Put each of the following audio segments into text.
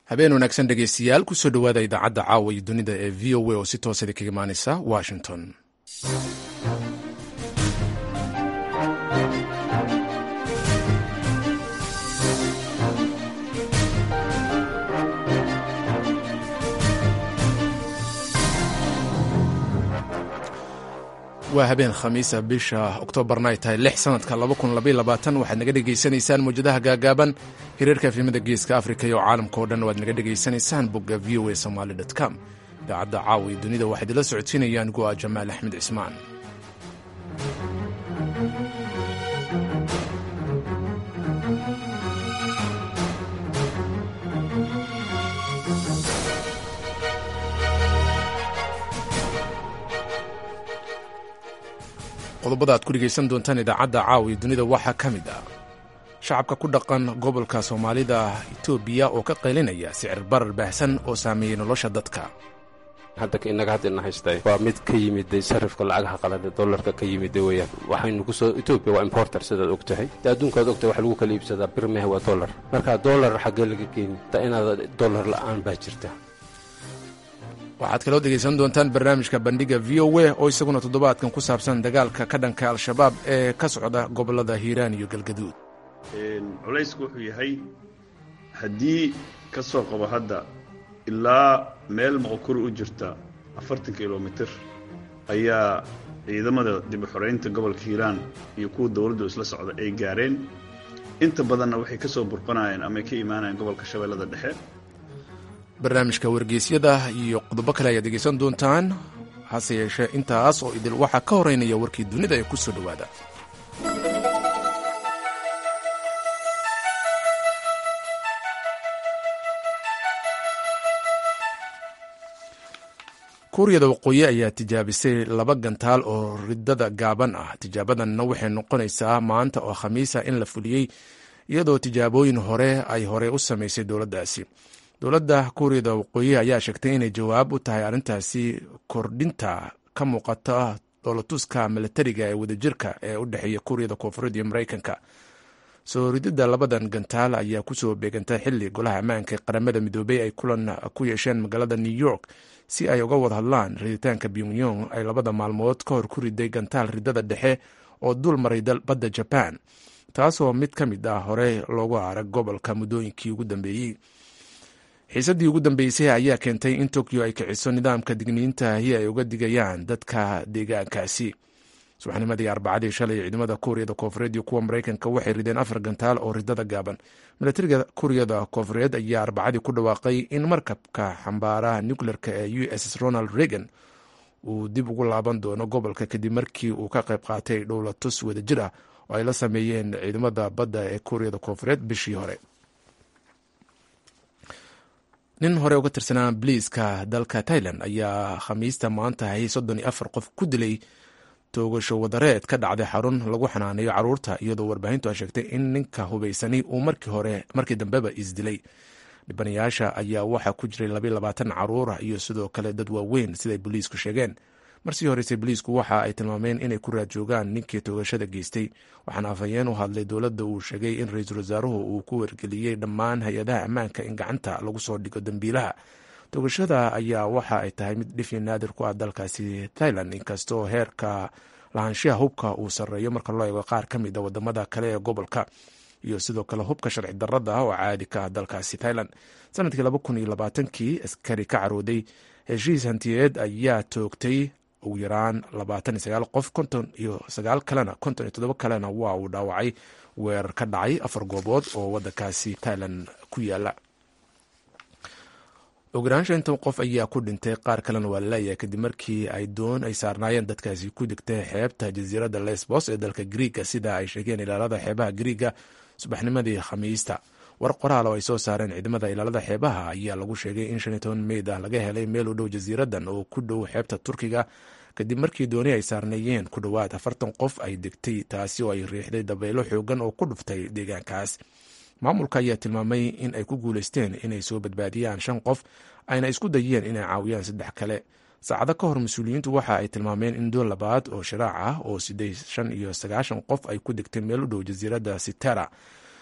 habeen wanaagsan dhegeystayaal kusoo dhowaada idaacadda caawa iyo dunida ee v o a oo si toosada kaga imaaneysa washington waa habeen khamiisa bisha oktoobarna ay tahay lix sanadka waxaad naga dhegaysanaysaan mawjadaha gaagaaban hiriirka efimada geeska afrika iyo caalamka oo dhan waad naga dhegaysanaysaan bogga v o a somaali com idaacadda caawa iyo dunida waxaa idinla socodsiinaya anigoo ah jamaal axmed cismaan qodobada aad ku dhegaysan doontaan idaacadda caawa iyo dunida waxaa ka mid ah shacabka ku dhaqan gobolka soomaalida etoobiya oo ka qaylinaya sicir barar baahsan oo saameeyey nolosha dadka hadda innaga haddana haystay waa mid ka yimiday sarifka lacagaha qalada dollarka ka yimida weeyaan waxaynu kusoo etoobiya waa importer sidaad og tahay de adduunkaad ogtahay wax lagu kala iibsadaa birmehe waa dollar marka dollar xaggee laga keeni ta inaad dollar la'aan baa jirta waxaad kaloo dhegaysan doontaan barnaamijka bandhiga v o a oo isaguna toddobaadkan ku saabsan dagaalka ka dhanka al-shabaab ee ka socda gobollada hiiraan iyo galgaduud culaysku wuxuu yahay haddii ka soo qabo hadda ilaa meel moqokuri u jirta afartan kilomitir ayaa ciidamada dib u xoraynta gobolka hiiraan iyo kuwa dowladdu isla socda ay gaareen inta badanna waxay ka soo burqanayeen ama ay ka imaanayeen gobolka shabeellada dhexe barnaamijka wargeysyada iyo qodobo kale ayaad dhegaysan doontaan hase yeeshee intaas oo idil waxaa ka horeynaya warkii dunida ee ku soo dhowaada kuuriyada waqooyi ayaa tijaabisay laba gantaal oo ridada gaaban ah tijaabadanna waxay noqonaysaa maanta oo khamiisa in la fuliyey iyadoo tijaabooyin hore ay hore u samaysay dowladdaasi dowladda kuuriyada waqooyi ayaa sheegtay inay jawaab u tahay arrintaasi kordhinta ka muuqata dhoolatuska milatariga ee wadajirka ee u dhexeeya kuuriyada koonfureed iyo maraykanka soo rididda labadan gantaal ayaa kusoo beegantay xili golaha ammaanka ee qaramada midoobey ay kulan ku yeesheen magaalada new york si ay uga wada hadlaan riditaanka pyongyong ay labada maalmood ka hor ku riday gantaal ridada dhexe oo dul maray badda jaban taasoo mid ka mid ah hore loogu arag gobolka muddooyinkii ugu dambeeyey xiisaddii ugu dambeysay ayaa keentay in tokyo ay kiciso nidaamka digniintaahi ay uga digayaan dadka deegaankaasi subaxnimadii arbacadii shalay ciidamada kuuriyada koonfureed iyo kuwa maraykanka waxay rideen afar gantaal oo ridada gaaban milatariga kuuriyada koonfureed ayaa arbacadii ku dhawaaqay in markabka xambaaraha nucleerka ee u s ronald reagan uu dib ugu laaban doono gobolka kadib markii uu ka qayb qaatay dhowlatus wadajir ah oo ay la sameeyeen ciidamada badda ee kuuriyada koonfureed bishii hore nin hore uga tirsanaa biliiska dalka tailan ayaa khamiista maanta hay soddon iyo afar qof ku dilay toogasho wadareed ka dhacday xarun lagu xanaaneeyo caruurta iyadoo warbaahintu ay sheegtay in ninka hubaysani uu markii hore markii dambeba isdilay dhibanayaasha ayaa waxaa ku jiray labayo labaatan caruur ah iyo sidoo kale dad waaweyn siday booliisku sheegeen marsii horeyse boliisku waxa ay tilmaameen inay ku raad joogaan ninkii toogashada geystay waxaana afhayeen u hadlay dowladda uu sheegay in ra-iisul wasaaruhu uu ku wargeliyey dhammaan hay-adaha ammaanka in gacanta lagu soo dhigo dambiilaha toogashada ayaa waxa ay tahay mid dhifi naadir ku ah dalkaasi thailand inkastoo heerka lahaanshiha hubka uu sarreeyo marka loo eego qaar ka mid a wadamada kale ee gobolka iyo sidoo kale hubka sharci darada ah oo caadi ka ah dalkaasi thailand sanadkii laba kun iyo labaatankii askari ka carooday heshiis hantiyeed ayaa toogtay ugu yaraan labaatan iyo sagaal qof konton iyo sagaal kalena konton iyo toddoba kalena waa uu dhaawacay weerar ka dhacay afar goobood oo wadankaasi thailand ku yaala ogolaansha intan qof ayaa ku dhintay qaar kalena waa laleeyahay kadib markii ay doon ay saarnaayeen dadkaasi ku degtay xeebta jasiiradda lesbos ee dalka griiga sida ay sheegeen ilaalada xeebaha griiga subaxnimadii khamiista war qoraal oo ay soo saareen ciidamada ilaalada xeebaha ayaa lagu sheegay in shan iyo toban meyd ah laga helay meel u dhow jasiiradan oo ku dhow xeebta turkiga kadib markii dooni ay saarneeyeen ku dhowaad afartan qof ay degtay taasi oo ay riixday dabaylo xoogan oo ku dhuftay deegaankaas maamulka ayaa tilmaamay in ay ku guuleysteen inay soo badbaadiyaan shan qof ayna isku dayeen inay caawiyaan saddex kale saacado ka hor mas-uuliyiintu waxa ay tilmaameen in doon labaad oo shiraac ah oo siday shan iyo sagaashan qof ay ku degtay meel u dhow jasiiradda sitera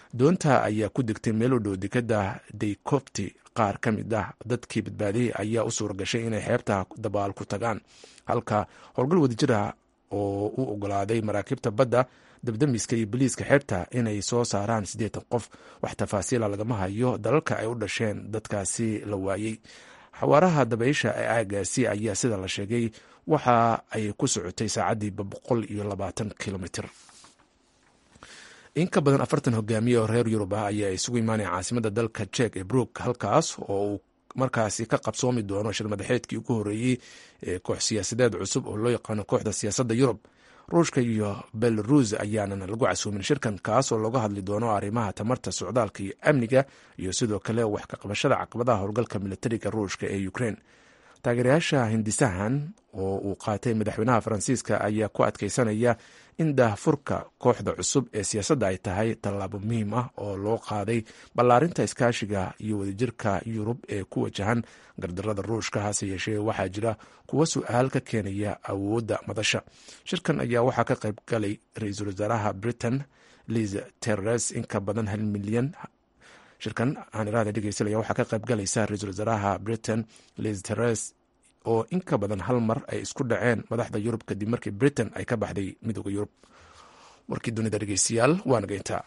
doonta ayaa ku degtay meel u dhow dekada daykofti qaar ka mid ah dadkii badbaadiyey ayaa u suura gashay inay xeebta dabaal ku tagaan halka howlgal wadajir ah oo u ogolaaday maraakiibta badda dabdamiska iyo boliiska xeebta inay soo saaraan siddeetan qof wax tafaasiila lagama hayo dalalka ay u dhasheen dadkaasi la waayey xawaaraha dabaysha ee aagaasi ayaa sida la sheegay waxa ay ku socotay saacaddiiba boqol iyo labaatan kilomitr in ka badan afartan hogaamiye oo reer yurub ah ayaa isugu imaanaya caasimada dalka jek ee brook halkaas oo uu markaasi ka qabsoomi doono shir madaxeedkii ugu horreeyey ee koox siyaasadeed cusub oo loo yaqaano kooxda siyaasadda yurub ruushka iyo belarus ayaanan lagu casuumin shirkan kaas oo looga hadli doono arrimaha tamarta socdaalka iyo amniga iyo sidoo kale wax ka qabashada caqabadaha howlgalka militariga ruushka ee ukrein taageerayaasha hindisahan oo uu qaatay madaxweynaha faransiiska ayaa ku adkeysanaya in daahfurka kooxda cusub ee siyaasadda ay tahay tallaabo muhiim ah oo loo qaaday ballaarinta iskaashiga iyo wadajirka yurub ee ku wajahan gardarada ruushka hase yeeshee waxaa jira kuwa su-aal ka keenaya awoodda madasha shirkan ayaa waxaa ka qayb galay ra-iisul wasaaraha britain liz teres in ka badan hal milyan shirkan aaniraada dhegeysanaya waxaa ka qayb galaysa ra-iisul wasaaraha britain liz teres oo in ka badan hal mar ay isku dhaceen madaxda yurub kadib markii britain ay ka baxday midooda yurub warkii dunida dhegeystayaal waa nageyntaa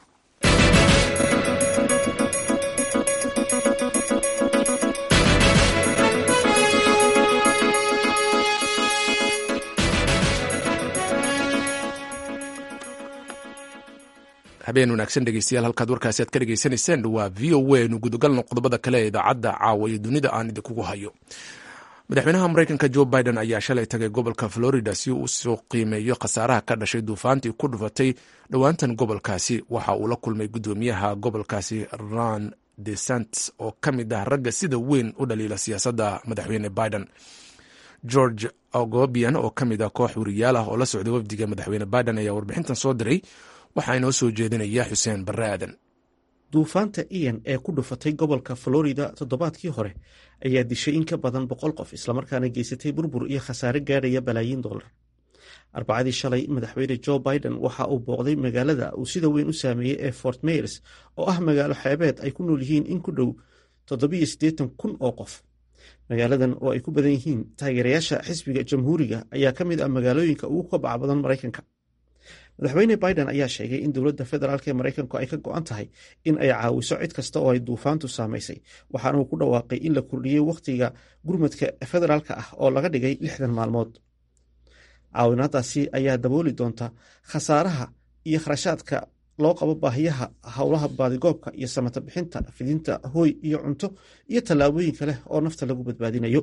habeen wanaagsan dhegeystayaal halkaad warkaasi aad ka dhegeysanayseen waa v o a nu gudagalno qodobada kale ee idaacadda caawa iyo dunida aan idinkugu hayo madaxweynaha mareykanka jo biden ayaa shalay tagay gobolka florida si uu usoo qiimeeyo khasaaraha ka dhashay duufaantii ku dhufatay dhowaantan gobolkaasi waxa uu la kulmay gudoomiyaha gobolkaasi ron desantis oo ka mid ah ragga sida weyn u dhaliila siyaasadda madaxweyne biden george ogobian oo ka mid ah koox wariyaal ah oo la socday wafdiga madaxweyne biden ayaa warbixintan soo diray waxaa inoo soo jeedinaya xuseen barre aadan duufaanta ian ee ku dhufatay gobolka florida toddobaadkii hore ayaa dishay in ka badan boqol qof islamarkaana geysatay burbur iyo khasaare gaadhaya balaayiin dollar arbacadii shalay madaxweyne jo biden waxa uu booqday magaalada uu sida weyn u saameeyey ee fort mayers oo ah magaalo xeebeed ay ku nool yihiin in ku dhow toddobiyo siddeetan kun oo qof magaaladan oo ay ku badan yihiin taageerayaasha xisbiga jamhuuriga ayaa ka mid ah magaalooyinka ugu kabaca badan maraykanka madaxweyne biden ayaa sheegay in dowladda federaalk ee maraykanku ay ka go-an tahay in ay caawiso cid kasta oo ay duufaantu saamaysay waxaana uu ku dhawaaqay in la kordhiyey wakhtiga gurmadka federaalka ah oo laga dhigay lixdan maalmood caawinaadaasi ayaa dabooli doonta khasaaraha iyo kharashaadka loo qabo baahiyaha howlaha baadigoobka iyo samata bixinta fidinta hooy iyo cunto iyo tallaabooyin kale oo nafta lagu badbaadinayo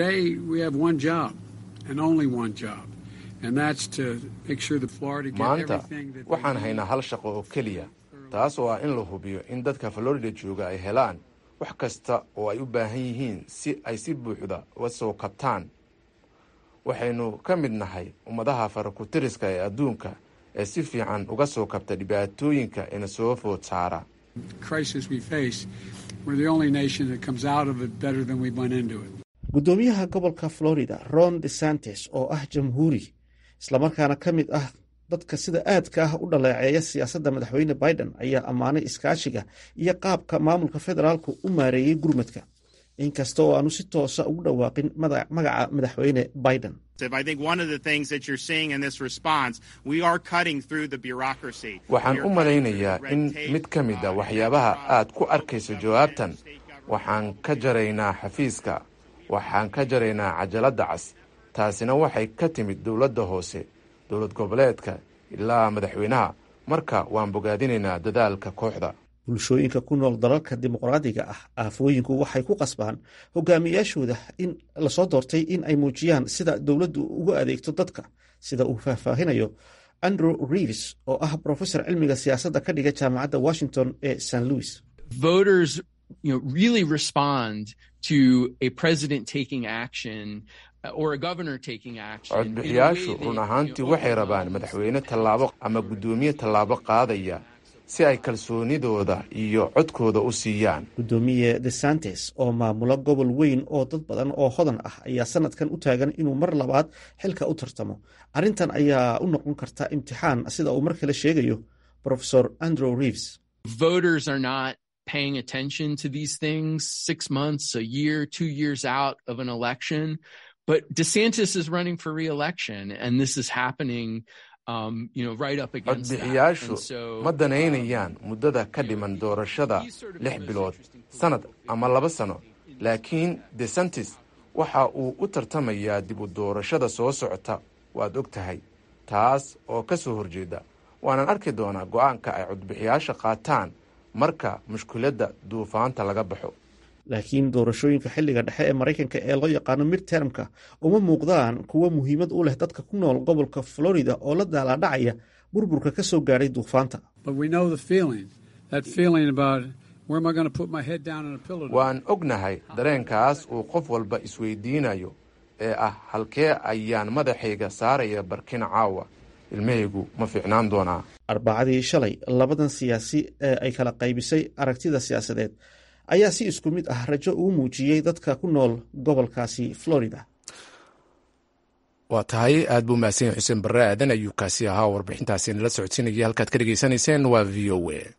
maanta waxaan haynaa hal shaqo oo keliya taas oo ah in la hubiyo in dadka florida jooga ay helaan wax kasta oo ay u baahan yihiin si ay si buuxda uga soo kabtaan waxaynu ka mid nahay ummadaha farakutiriska ee adduunka ee si fiican uga soo kabta dhibaatooyinka ina soo food saara gudoomiyaha gobolka florida ron desantes oo ah jamhuuri islamarkaana ka mid ah dadka sida aadka ah u dhaleeceeya siyaasadda madaxweyne biden ayaa ammaanay iskaashiga iyo qaabka maamulka federaalku u maareeyey gurmadka inkasta oo aanu si toosa ugu dhawaaqin magaca madaxweyne biden waxaan u malaynayaa in mid ka mid a waxyaabaha aad ku arkayso jawaabtan waxaan ka jaraynaa xafiiska waxaan ka jaraynaa cajaladda cas taasina waxay ka timid dowladda hoose dowlad goboleedka ilaa madaxweynaha marka waan bogaadinaynaa dadaalka kooxda bulshooyinka ku nool dalalka dimuqraadiga ah aafooyinku waxay ku qasbaan hogaamiyaashooda in lasoo doortay in ay muujiyaan sida dowladdu ugu adeegto dadka sida uu faahfaahinayo andrew reeves oo ah brofesor cilmiga siyaasadda ka dhiga jaamacadda washington ee st louis codbixiyaashu run ahaantii waxay rabaan madaxweyne tallaabo ama guddoomiye tallaabo qaadaya si ay kalsoonidooda iyo codkooda u siiyaan guddoomiye desantes oo maamula gobol weyn oo dad badan oo hodan ah ayaa sanadkan u taagan inuu mar labaad xilka u tartamo arrintan ayaa u noqon karta imtixaan sida uu mar kale sheegayo profesor andrew reeves voters are not paying attention to these things six months, a year, two years out of an election. But DeSantis is running for reelection, and this is happening. Um, you know, right up against that. codbixiyaashu And so, ma danaynayaan muddada ka dhiman doorashada lix bilood sanad ama laba sano laakiin desantis waxa uu u tartamayaa dib u doorashada soo socota waad og tahay taas oo ka soo horjeeda waanan arki doonaa go'aanka ay codbixiyaasha qaataan marka mushkiladda duufaanta laga baxo laakiin doorashooyinka xilliga dhexe ee maraykanka ee loo yaqaano midtermka uma muuqdaan kuwo muhiimad u leh dadka ku nool gobolka florida oo la daalaadhacaya burburka ka soo gaadhay duufaanta But we know the feeling, that feeling about where am I going to put my head down in a pillow? waan ognahay dareenkaas uu qof walba isweydiinayo ee ah halkee ayaan madaxayga saaraya barkin caawa ilmahaygu ma fiicnaan doonaa arbacadii shalay labadan siyaasi ee ay kala qaybisay aragtida siyaasadeed ayaa si isku mid ah rajo ugu muujiyey dadka ku nool gobolkaasi florida waa tahay aad buu mahadsan yahay xuseen barre aadan ayuu kaasi ahaa warbixintaasi nala socodsiinaya halkaad ka dhegaysanayseen waa v o a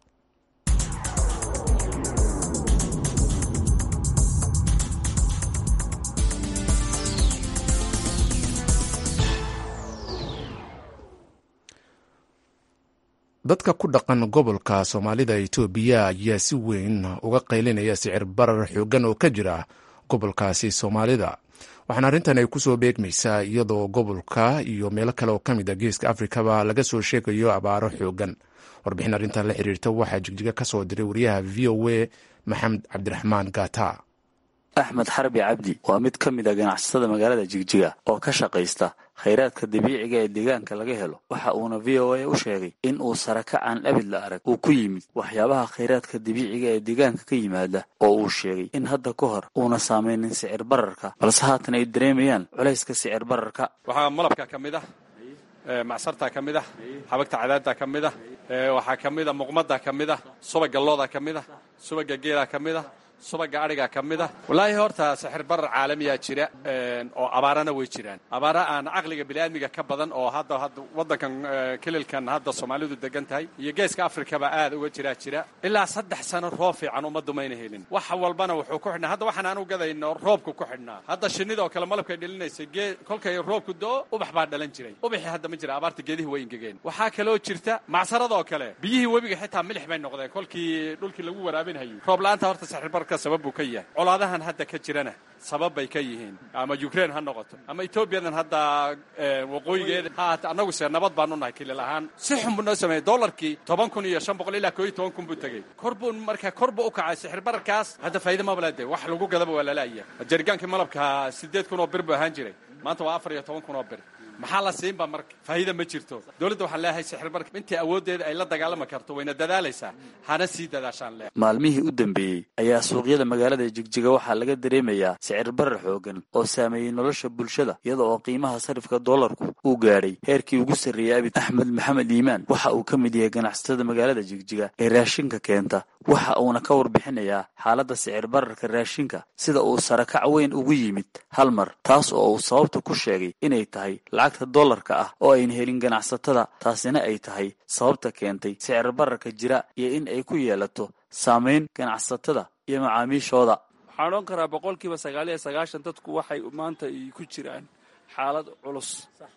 dadka ku dhaqan gobolka soomaalida itoobiya ayaa si weyn uga qaylinaya sicir barar xoogan oo ka jira gobolkaasi soomaalida waxaana arrintan ay kusoo beegmaysaa iyadoo gobolka iyo meelo kale oo ka mid a geeska afrikaba laga soo sheegayo abaaro xoogan warbixin arrintan la xiriirta waxaa jigjiga ka soo diray wariyaha v o a maxamed cabdiraxmaan gata axmed xarbi cabdi waa mid ka mid a ganacsatada magaalada jigjiga oo ka shaqaysta khayraadka dabiiciga ee deegaanka laga helo waxa uuna v o a u sheegay in uu sarakac aan abid la arag uu ku yimid waxyaabaha khayraadka dabiiciga ee deegaanka ka yimaada oo uu sheegay in hadda ka hor uuna saameynin sicir bararka balse haatan ay dareemayaan culayska sicir bararka waxaa malabka ka mid ah macsartaa ka mid ah xabagta cadaaddaa ka mid ah waxaa ka mid a muqmaddaa ka mid ah subaga loodaa ka mid ah subaga geelaa ka mid ah subaga adhigaa ka mid ah wallaahi horta sixir barar caalamiyaa jira oo abaarana way jiraan abaara aan caqliga biniaadmiga ka badan oo hadda hadda waddankan kelilkan hadda soomaalidu degan tahay iyo geeska afrikaba aad uga jiraa jira ilaa saddex sano roob fiican ummaddu mayna helin wax walbana wuxuu ku xidhnaa hadda waxaan aan u gadayno roobku ku xidhnaa hadda shinnida oo kale malabkay dhalinaysay gee kolkay roobku do ubax baa dhalan jiray ubaxii hadda ma jira abaarta geedihi way ingegeen waxaa kaloo jirta macsaradoo kale biyihii webiga xitaa milix bay noqdeen kolkii dhulkii lagu waraabinhayay roob la-aanta horta sixir bar sabab buu ka yahay colaadahan hadda ka jirana sabab bay ka yihiin ama ukraine ha noqoto ama etoobiyadan hadda waqooyigeeda haata annagu se nabad baanu nahay kilil ahaan si xun buu noo sameeyey dollarkii toban kun iyo shan boqol ilaa koo iyo toban kun buu tegey kor buu marka kor buu u kacay sixir bararkaas hadda faa'iida mabala de wax lagu gadaba waa lalaaya jarigaankii malabka siddeed kun oo bir buu ahaan jiray maanta waa afar iyo toban kun oo bir maxaa la siinba marka faa'iida ma jirto dowladda waxaan leeyahay sixir barka intii awooddeeda ay la dagaalami karto wayna dadaalaysaa hana sii dadaashaan leh maalmihii u dambeeyey ayaa suuqyada magaalada jigjiga waxaa laga dareemayaa sicir barar xoogan oo saameeyey nolosha bulshada iyada oo qiimaha sarifka doolarku uu gaadhay heerkii ugu sarreeyey abid axmed maxamed iimaan waxa uu ka mid yahay ganacsatada magaalada jigjiga ee raashinka keenta waxa uuna ka warbixinayaa xaaladda sicir bararka raashinka sida uu sarakac weyn ugu yimid hal mar taas oo uu sababta ku sheegay inay tahay lacagta dollarka ah oo ayna helin ganacsatada taasina ay tahay sababta keentay sicir bararka jira iyo in ay ku yeelato saamayn ganacsatada iyo macaamiishooda waxaan odhan karaa boqolkiiba sagaal iyo sagaashan dadku waxay maanta ku jiraan xaalad culus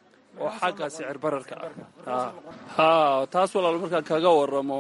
oo xagga sicir bararka ah ha taas walaal markaan kaga waramo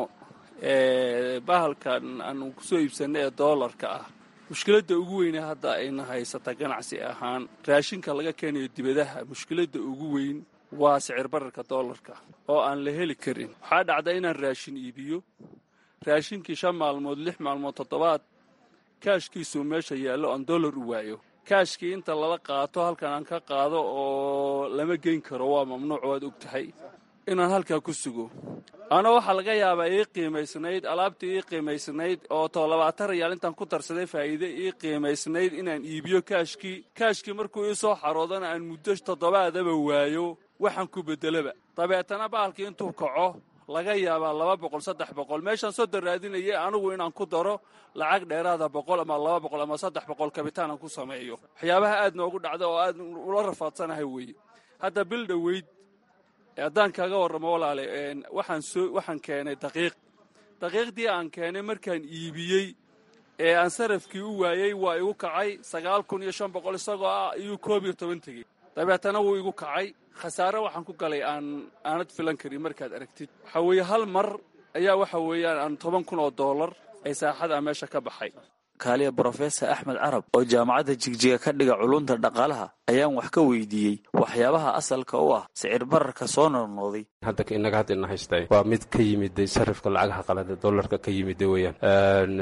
bahalkan aanu kusoo iibsanna ee doolarka ah mushkiladda ugu weyne hadda ayna haysata ganacsi ahaan raashinka laga keenayo dibadaha mushkiladda ugu weyn waa sicir bararka doolarka oo aan la heli karin waxaa dhacda inaan raashin iibiyo raashinkii shan maalmood lix maalmood toddobaad kaashkiisuu meesha yaallo aan dollar u waayo kaashkii inta lala qaato halkan aan ka qaado oo lama geyn karo waa mamnuuc waad og tahay inaan halkaa ku sugo ana waxaa laga yaabaa ii qiimaysnayd alaabtii ii qiimaysnayd oo too labaatan rayaal intaan ku darsaday faa'iide ii qiimaysnayd inaan iibiyo kaashkii kaashkii markuu ii soo xaroodana aan muddo toddobaadaba waayo waxaan ku beddelaba dabeetana bahalkii intuu kaco laga yaabaa laba boqol saddex boqol meeshaan soddon raadinayay anigu inaan ku daro lacag dheeraada boqol ama laba boqol ama saddex boqol kabitaanan ku sameeyo waxyaabaha aad noogu dhacda oo aad ula rafaadsanahay weeye hadda bil dhoweyd haddaan kaaga warramo walaale waxaan soo waxaan keenay daqiiq daqiiqdii aan keenay markaan iibiyey ee aan sarafkii u waayey waa igu kacay sagaal kun iyo shan boqol isagoo ah iyuu koob iyo toban tegey dabeetana wuu igu kacay khasaare waxaan ku galay aan aanad filan karin markaad aragtid waxaa weeye hal mar ayaa waxa weeyaan aan toban kun oo dollar ay saaxada meesha ka baxay kaaliya brofesor axmed carab oo jaamacadda jigjiga ka dhiga culunta dhaqaalaha ayaan wax ka weydiiyey waxyaabaha asalka u ah sicir bararka soo noqnoqday hadda inaga hadda ina haystay waa mid ka yimiday sarifka lacagaha qalada dollarka ka yimida weeyaan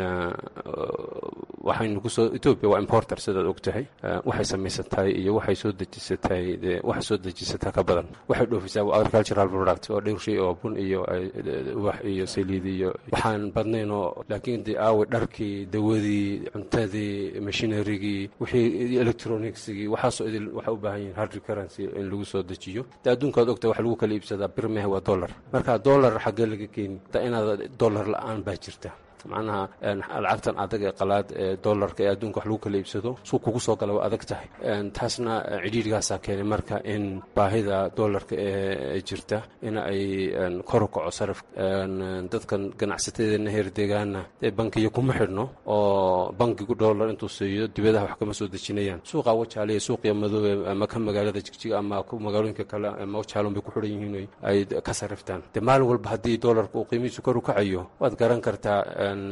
waxaynu kusoo etoobiya waa importer sidaad og tahay waxay samaysatahay iyo waxay soo dejisatahay waxay soo dejisataa ka badan waxay dhoofisaa agricultural product oo dhowr shay oo bun iyo ubax iyo saliid iyo waxaan badnayn oo laakiin de aawe dharkii dawadii cuntadii machinerigii wixii electronicsigii waxaasoo idil waxay u baahan yihin hard currency in lagu soo dejiyo de adduunka ad ogta waxa lagu kala iibsadaa birmehe waa dollar marka dollar xaggee laga keeni da inaad dollar la-aan baa jirta macnaha lacagtan adag ee qalaad ee dollarka ee adduunka wax lagu kala iibsado suu kugu soo gala waa adag tahay taasna cidhiirigaasaa keenay marka in baahida dollarka ee jirta in ay kor u kaco sarif dadkan ganacsatadeena heer deegaana ee bankiyo kuma xidhno oo bankigu dollar intuu siiyo dibadaha wax kama soo dejinayaan suuqa wajaaliya suuqiya madoobe ama ka magaalada jigjiga ama magaalooyinka kale ama wajaalon bay ku xidhan yihiin ay ka sariftaan de maalin walba haddii dollarka uu qiimihiisu kor u kacayo waad garan kartaa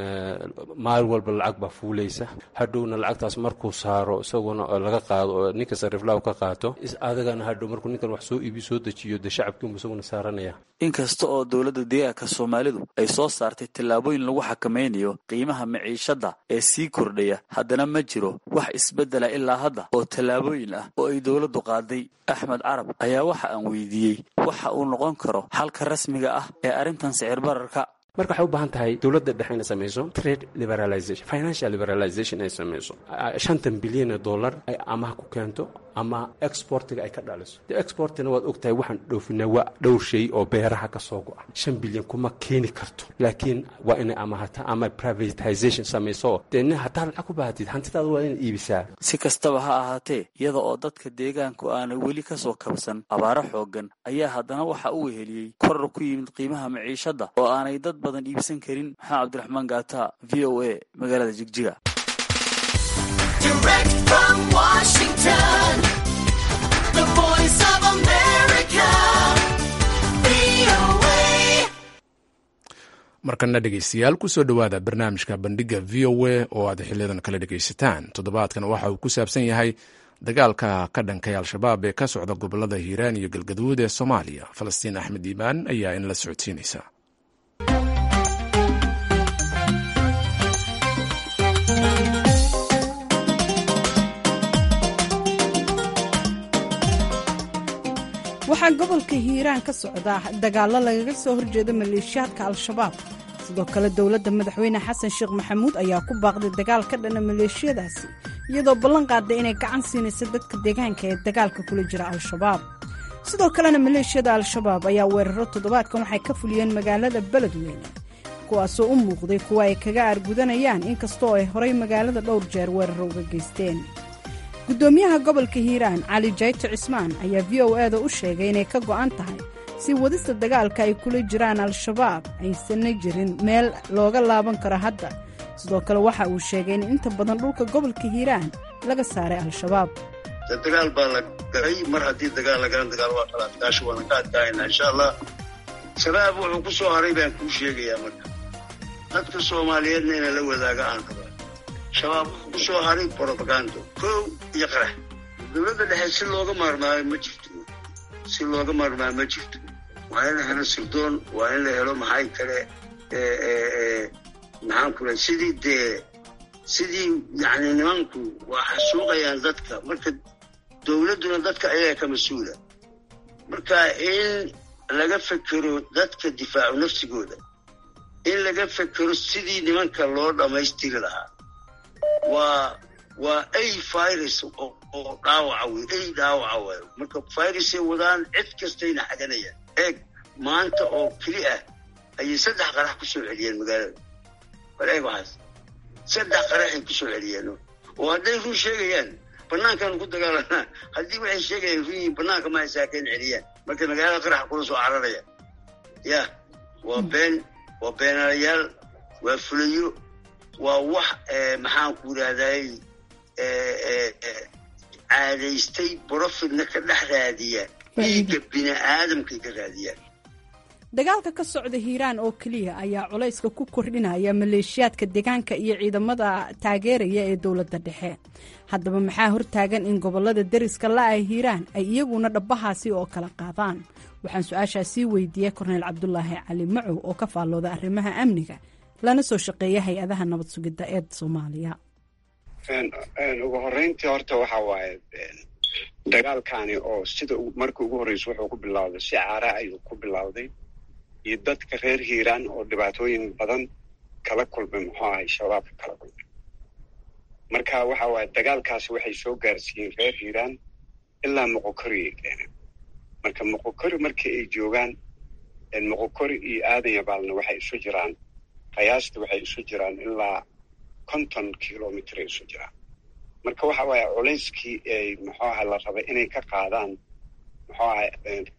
maalin walba lacag baa fuulaysa hadhowna lacagtaas markuu saaro isaguna laga qaado oo ninka sariflaaw ka qaato adagana hadhow markuu ninkan wax soo iibi soo dejiyo dee shacabkiinbu isaguna saaranaya inkasta oo dowladda deegaanka soomaalidu ay soo saartay tallaabooyin lagu xakamaynayo qiimaha maciishadda ee sii kordhaya haddana ma jiro wax isbeddela ilaa hadda oo tallaabooyin ah oo ay dowladdu qaaday axmed carab ayaa waxa aan weydiiyey waxa uu noqon karo xalka rasmiga ah ee arrintan sicir bararka marka waxay u baahan tahay dowladda dhexe inay samayso trade liberalization financial liberalization ay samayso shantan bilyan oo dollar ay amaha ku keento ama exportiga ay ka dhaliso de exportina waad ogtahay waxaan dhoofinaa waa dhowr shay oo beeraha ka soo go-a shan bilyan kuma keeni karto laakiin waa inay amahata ama privatization samayso dee nin haddaa lacag ku baahatid hantidaada waa inaad iibisaa si kastaba ha ahaatee iyada oo dadka deegaanku aanay weli ka soo kabsan abaaro xooggan ayaa haddana waxa u weheliyey koror ku yimid qiimaha maciishadda oo aanay dad badan iibsan karin maxamed cabdiraxmaan gaata v o a magaalada jigjiga markana dhegeystayaal kusoo dhowaada barnaamijka bandhiga v o a oo aad xiliyadan kala dhegeysataan toddobaadkan waxa uu ku saabsan yahay dagaalka ka dhankay al-shabaab ee ka socda gobolada hiiraan iyo galgaduud ee soomaaliya falastiin axmed iimaan ayaa inla socodsiinaysa waxaa gobolka hiiraan ka socda dagaallo lagaga soo horjeeda maleeshiyaadka al-shabaab sidoo kale dowladda madaxweyne xasan sheekh maxamuud ayaa ku baaqday dagaal ka dhana maleeshiyadaasi iyadoo ballan qaaday inay gacan siinaysa dadka deegaanka ee dagaalka kula jira al-shabaab sidoo kalena maleeshiyada al-shabaab ayaa weeraro toddobaadkan waxay ka fuliyeen magaalada beledweyne kuwaasoo u muuqday kuwa ay kaga aargudanayaan inkastoo ay horay magaalada dhowr jeer weeraro uga geysteen guddoomiyaha gobolka hiiraan cali jayto cismaan ayaa v o e da u sheegay inay ka go'an tahay si wadista dagaalka ay kula jiraan al-shabaab aysanna jirin meel looga laaban karo hadda sidoo kale waxa uu sheegay in inta badan dhulka gobolka hiiraan laga saaray al-shabaab dagaal baa la galay mar haddii dagaal la galan dagaal waa kala adkaasho waana ka adkaayna insha allah shabaab wuxuu ku soo haray baan kuu sheegayaa marka dadka soomaaliyeedna ina la wadaaga aan raba shabaab wuxuu ku soo haray brobagando kow iyo qarax dowladda dhexe si looga maarmaayo ma jirto si looga maarmaayo ma jirto waa in la helo sirdoon waa in la helo maxay kale maxaan ku lahay sidii dee sidii yacni nimanku waa xasuuqayaan dadka marka dowladduna dadka ayaga ka mas-uula marka in laga fekero dadka difaacu nafsigooda in laga fekero sidii nimanka loo dhammaystiri lahaa waa waa ay virus oo dhaawaca wey ay dhaawaca waayo marka virusay wadaan cid kastayna xaganayaan eeg maanta oo keli ah ayay saddex qarax ku soo celiyeen magaalada bal eeg waxaas saddex qaraxay ku soo celiyeen oo hadday run sheegayaan banaankaanu ku dagaalanaa haddii waxay sheegayaan run yihiin banaanka ma ay saakeen celiyaan marka magaalada qaraxa kula soo cararaya ya waa been waa beenaalayaal waa fulayo waa wax maxaan ku yidhahday caadaystay brofitna ka dhex raadiya dhiigga bini aadamkay ka raadiyaan dagaalka ka socda hiiraan oo keliya ayaa culayska ku kordhinaya maleeshiyaadka deegaanka iyo ciidamada taageeraya ee dowladda dhexe haddaba maxaa hortaagan in gobolada deriska la-ah hiiraan ay iyaguna dhabbahaasi oo kala qaadaan waxaan su-aashaasii weydiiyey korneyl cabdulaahi cali macow oo ka faallooda arrimaha amniga lana soo shaqeeya hay-adaha nabad sugidda ee soomaaliya ugu horeyntii horta waxa waaye dagaalkani oo sida markii ugu horreysa wuxuu ku bilowday si caara ayuu ku bilowday iyo dadka reer hiiraan oo dhibaatooyin badan kala kulmay muxuu ahay shabaabka kala kulmay marka waxa waaye dagaalkaasi waxay soo gaarsiiyeen reer hiiraan ilaa moqokori ay keeneen marka moqokori markii ay joogaan moqokori iyo aadan yabaalna waxay isu jiraan qiyaasta waxay isu jiraan ilaa konton kilomitr ay isu jiraan marka waxa waaye culayskii ay muxuu aha la rabay inay ka qaadaan muxuu ahay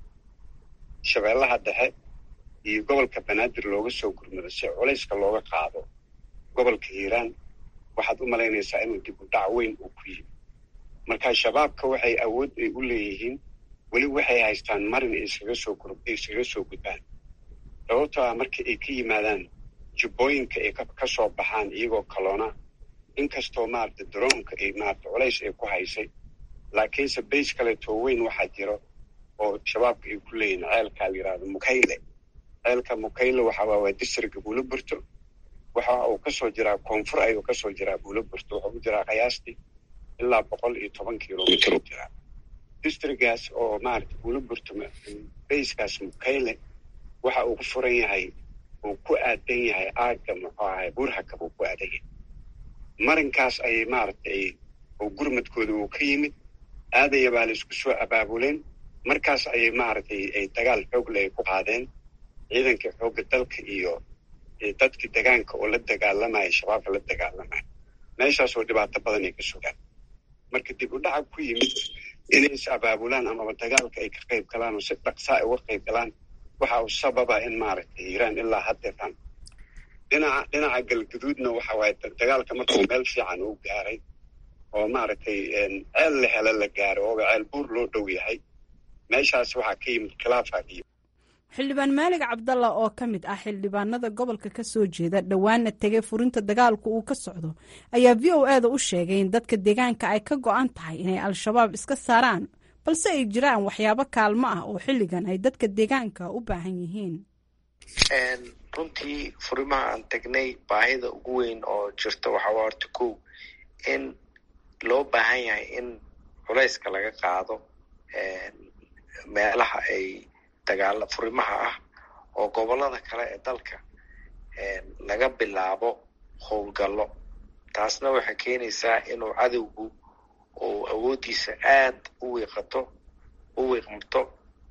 shabeellaha dhexe iyo gobolka banaadir looga soo gurmado si culayska looga qaado gobolka hiiraan waxaad u malaynaysaa inuu dib u dhac weyn uu ku yimi marka shabaabka waxay awood ay u leeyihiin weli waxay haystaan marin ay iskaga soo gur iskaga soo gudbaan sababtoo ah marka ay ka yimaadaan jubbooyinka ay ka soo baxaan iyagoo kaloona inkastoo maarata daroonka ay maarata culays ay ku haysay laakiinse bays kaleetoo weyn waxaa jiro oo shabaabka ay ku leeyihin ceelkaa la yidhahdo mukayle ceelka mukayle waxa waa waa districtka buuloburto waxa uu kasoo jiraa koonfur ayuu kasoo jiraa buuloburto wuxuu ku jiraa qiyaastii ilaa boqol iyo toban kilomitr u jiraa districtgaas oo maarata buuloburto bayskaas mukayle waxa uu ku furan yahay uu ku aadan yahay aagga muxuu ahay burhakab uu ku aadan yahay marinkaas ayay maaragtay oo gurmadkooda uu ka yimid aadaya baa la isku soo abaabuleen markaas ayay maaragtay ay dagaal xoogle ay ku qaadeen ciidankii xoogga dalka iyo dadkii degaanka oo la dagaalamaya shabaabka la dagaalamaya meeshaasoo dhibaato badan ay ka sugaan marka dib u dhaca ku yimid inay is abaabulaan amaba dagaalka ay ka qayb galaan oo si dhaqsaa ay uga qayb galaan waxa uu sababa in maaragtay hiiraan ilaa haddeetan dhinaca dhinaca galgaduudna waxa waaye dagaalka markuu meel fiican uu gaaray oo maaragtay ceel la helo la gaaro ooba ceel buur loo dhow yahay meeshaas waxaa ka yimid khilaafa iyo xildhibaan maalig cabdalla oo ka mid ah xildhibaanada gobolka ka soo jeeda dhowaana tegay furinta dagaalku uu ka socdo ayaa v o e da u sheegay in dadka deegaanka ay ka go-an tahay inay al-shabaab iska saaraan balse ay jiraan waxyaabo kaalmo ah oo xilligan ay dadka deegaanka u baahan yihiin runtii furimaha aan tagnay baahida ugu weyn oo jirta waxaa waa horta kow in loo baahan yahay in culayska laga qaado meelaha ay dagaala furimaha ah oo gobollada kale ee dalka laga bilaabo howlgallo taasna waxay keenaysaa inuu cadowgu uu awooddiisa aad u wiiqato u wiiqmato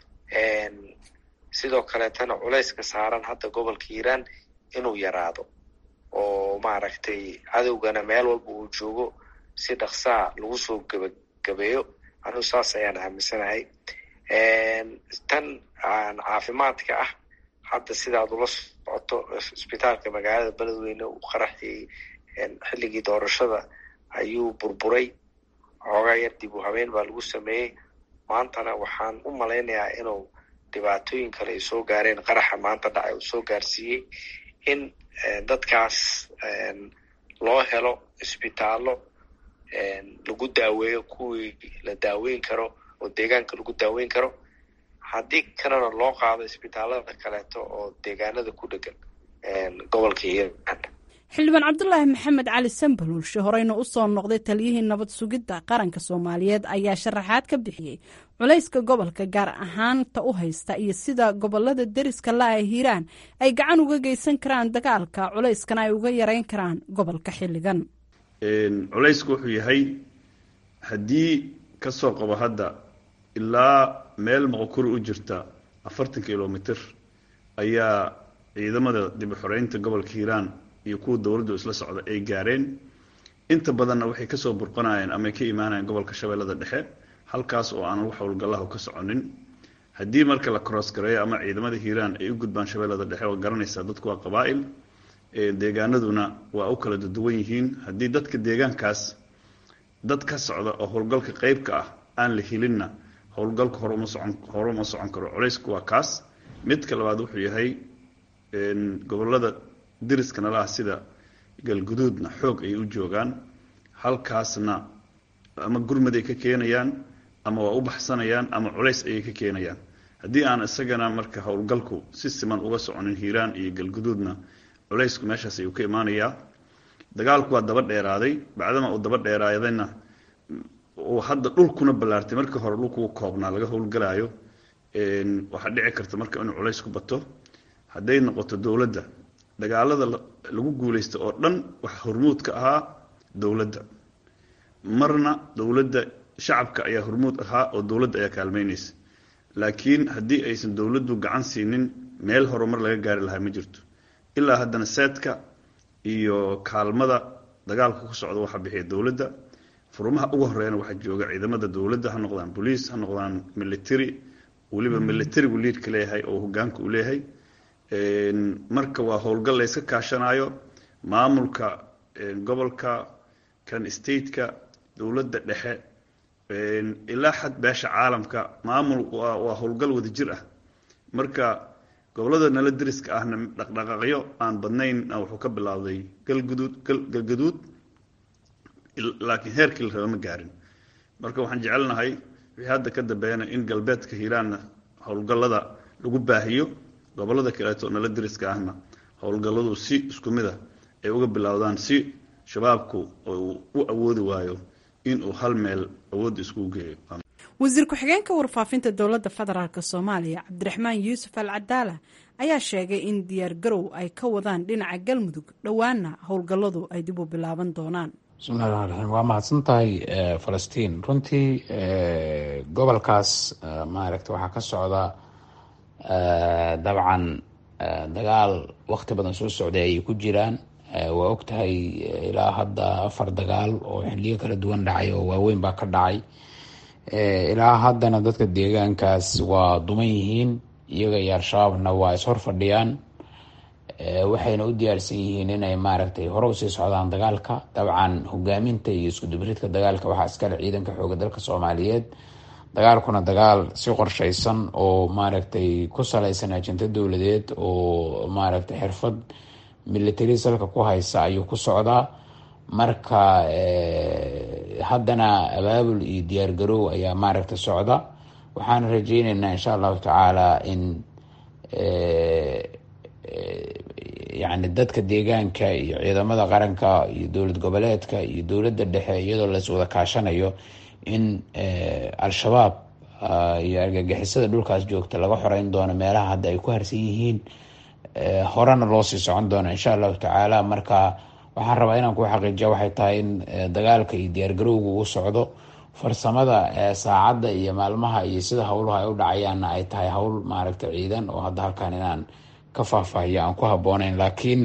sidoo kaleetana culayska saaran hadda gobolka hiiraan inuu yaraado oo maaragtay cadowgana meel walba uu joogo si dhaqsaa lagu soo gebagabeeyo anigu saas ayaan aaminsanahay tan caafimaadka ah hadda sidaad ula socoto isbitaalka magaalada beledweyne uu qaraxiyey xilligii doorashada ayuu burburay xoogaa yar dib u habeen baa lagu sameeyey maantana waxaan u malaynayaa inuu dhibaatooyin kale ay soo gaareen qaraxa maanta dhacay uu soo gaarsiiyey in dadkaas loo helo isbitaallo lagu daaweeyo kuwii la daaweyn karo oo deegaanka lagu daaweyn karo haddii kalena loo qaado isbitaalada kaleeto oo deegaanada ku dhegan gobolka hiiraan xildhibaan cabdulaahi maxamed cali sambalulshe horeyna u soo noqday taliyihii nabad sugidda qaranka soomaaliyeed ayaa sharaxaad ka bixiyey culayska gobolka gaar ahaanta u haysta iyo sida gobolada deriska la-a hiiraan ay gacan uga geysan karaan dagaalka culayskana ay uga yareyn karaan gobolka xilligan culaysku wuxuu yahay haddii ka soo qabo hadda ilaa meel moqokuri u jirta afartan kilomitr ayaa ciidamada dib u xoreynta gobolka hiiraan iyo kuwa dowladdu isla socda ay gaareen inta badanna waxay kasoo burqanayeen ama ka imaanayeen gobolka shabeellada dhexe halkaas oo aan wax howlgallahu ka soconin haddii marka la cross gareeyo ama ciidamada hiiraan ay u gudbaan shabeellada dhexe oo garanaysaa dadku waa qabaa'il deegaanaduna waa u kala duwan yihiin haddii dadka deegaankaas dad ka socda oo howlgalka qeybka ah aan la helinna howlgalka hore uma socon hore uma socon karo culaysku waa kaas midka labaad wuxuu yahay gobolada deriska nala ah sida galguduudna xoog ayay u joogaan halkaasna ama gurmaday ka keenayaan ama waa u baxsanayaan ama culays ayay ka keenayaan haddii aan isagana marka howlgalku si siman uga soconin hiiraan iyo galguduudna culaysku meeshaas ayuu ka imaanayaa dagaalku waa daba dheeraaday bacdama uu daba dheeraadayna uu hadda dhulkuna ballaartay markii hore dhulkuu koobnaa laga howlgalaayo waxaa dhici karta marka inuu culays ku bato hadday noqoto dowladda dagaalada lagu guulaysta oo dhan waxa hormuud ka ahaa dowladda marna dowladda shacabka ayaa hormuud ahaa oo dowladda ayaa kaalmeynaysa laakiin haddii aysan dowladdu gacan siinin meel horumar laga gaari lahaa ma jirto ilaa haddana seedka iyo kaalmada dagaalka ku socda waxaa bixiya dowladda furmaha ugu horeeyana waxaa jooga ciidamada dowladda ha noqdaan boliis ha noqdaan military weliba militarigu liidka leeyahay oo hogaanka uu leeyahay marka waa howlgal layska kaashanayo maamulka gobolka kan stateka dowladda dhexe ilaa xad beesha caalamka maamul waa howlgal wadajir ah marka gobolada nala deriska ahna dhaqdhaqaaqyo aan badnayn wuxuu ka bilaawday galguduud galgaduud laakiin heerkii la raba ma gaarin marka waxaan jecelnahay wixii hadda ka dambeeyana in galbeedka hiiraanna howlgallada lagu baahiyo gobolada kaleeto nala deriska ahna howlgalladu si isku mid ah ay uga bilowdaan si shabaabku uu u awoodi waayo inuu hal meel awoodda iskugu geeyo wasiir ku-xigeenka warfaafinta dowladda federaalk soomaaliya cabdiraxmaan yuusuf al cadaala ayaa sheegay in diyaar garow ay ka wadaan dhinaca galmudug dhowaana howlgalladu ay dib u bilaaban doonaan bismillahi raxmaan raxiim waa mahadsan tahay falastiin runtii gobolkaas maaragta waxaa ka socda dabcan dagaal waqti badan soo socday ayay ku jiraan waa og tahay ilaa hadda afar dagaal oo xiliyo kala duwan dhacay oo waaweyn baa ka dhacay ilaa haddana dadka deegaankaas waa duman yihiin iyaga iyo al-shabaabna waa ishor fadhiyaan waxayna u diyaarsan yihiin inay maaragtay hore usii socdaan dagaalka dabcan hogaaminta iyo iskudubaridka dagaalka waxaa iskale ciidanka xooga dalka soomaaliyeed dagaalkuna dagaal si qorshaysan oo maaragtay ku saleysan ajinto dowladeed oo maaragtay xirfad military salka ku haysa ayuu ku socdaa marka haddana abaabul iyo diyaar garoow ayaa maaragta socda waxaan rajeyneynaa insha allahu tacaala in yani dadka deegaanka iyo ciidamada qaranka iyo dowlad goboleedka iyo dowladda dhexe iyadoo las wada kaashanayo in al-shabaab iyo argagixisada dhulkaas joogta laga xoreyn doono meelaha hadda ay ku harsan yihiin horena loo sii socon doono insha allahu tacaala marka waxaan rabaa inaan ku xaqiijiya waxay tahay in dagaalka iyo diyaargarowga uu socdo farsamada saacadda iyo maalmaha iyo sida howluhu ay u dhacayaanna ay tahay howl maaragta ciidan oo hadda halkan inaan ka faahfaahiyo aan ku habooneyn laakiin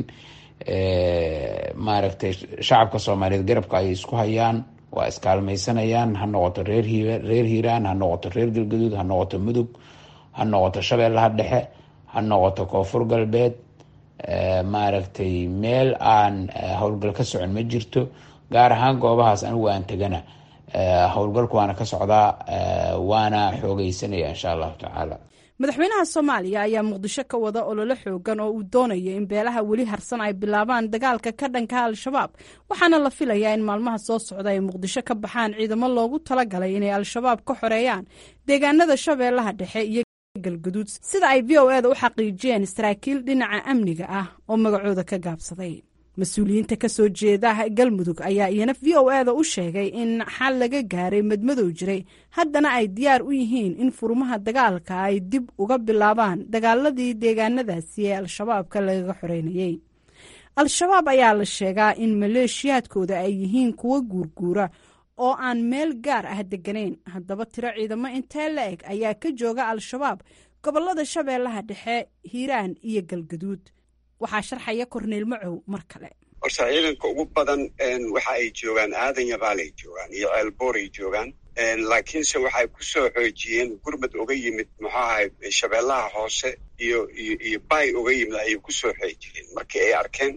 maaragtay shacabka soomaaliyeed garabka ay isku hayaan waa iskaalmaysanayaan ha noqoto reer reer hiiraan ha noqoto reer galgaduud ha noqoto mudug ha noqoto shabeellaha dhexe ha noqoto koonfur galbeed maaragtay meel aan howlgal ka socon ma jirto gaar ahaan goobahaas anigu aan tegana howlgalku waana ka socdaa waana xoogeysanaya insha allahu tacaala madaxweynaha soomaaliya ayaa muqdisho ka wada ololo xoogan oo uu doonayo in beelaha weli harsan ay bilaabaan dagaalka ka dhanka al-shabaab waxaana la filayaa in maalmaha soo socda ay muqdisho ka baxaan ciidamo loogu talagalay inay al-shabaab ka xoreeyaan deegaanada shabeellaha dhexe iyo galguduud sida ay v o eda u xaqiijiyeen saraakiil dhinaca amniga ah oo magacooda ka gaabsaday mas-uuliyiinta ka soo jeeda galmudug ayaa iyana v o eda u sheegay in xal laga gaaray madmadow jiray haddana ay diyaar u yihiin in furmaha dagaalka ay dib uga bilaabaan dagaaladii deegaanadaasi ee al-shabaabka lagaga xoreynayey al-shabaab ayaa la sheegaa in maleeshiyaadkooda ay yihiin kuwo guurguura oo aan meel gaar ah deganayn haddaba tiro ciidamo intee la eg ayaa ka jooga al-shabaab gobolada shabeellaha dhexe hiiraan iyo galgaduud waxaa sharxaya korneyl macow mar kale horta ciidanka ugu badan waxa ay joogaan aadan yabaal ay joogaan iyo ceelboor ay joogaan laakiinse waxay ku soo xoojiyeen gurmad uga yimid muxuu ahay shabeellaha hoose iyo iyo iyo bay uga yimid ayay ku soo xoojiyeen markii ay arkeen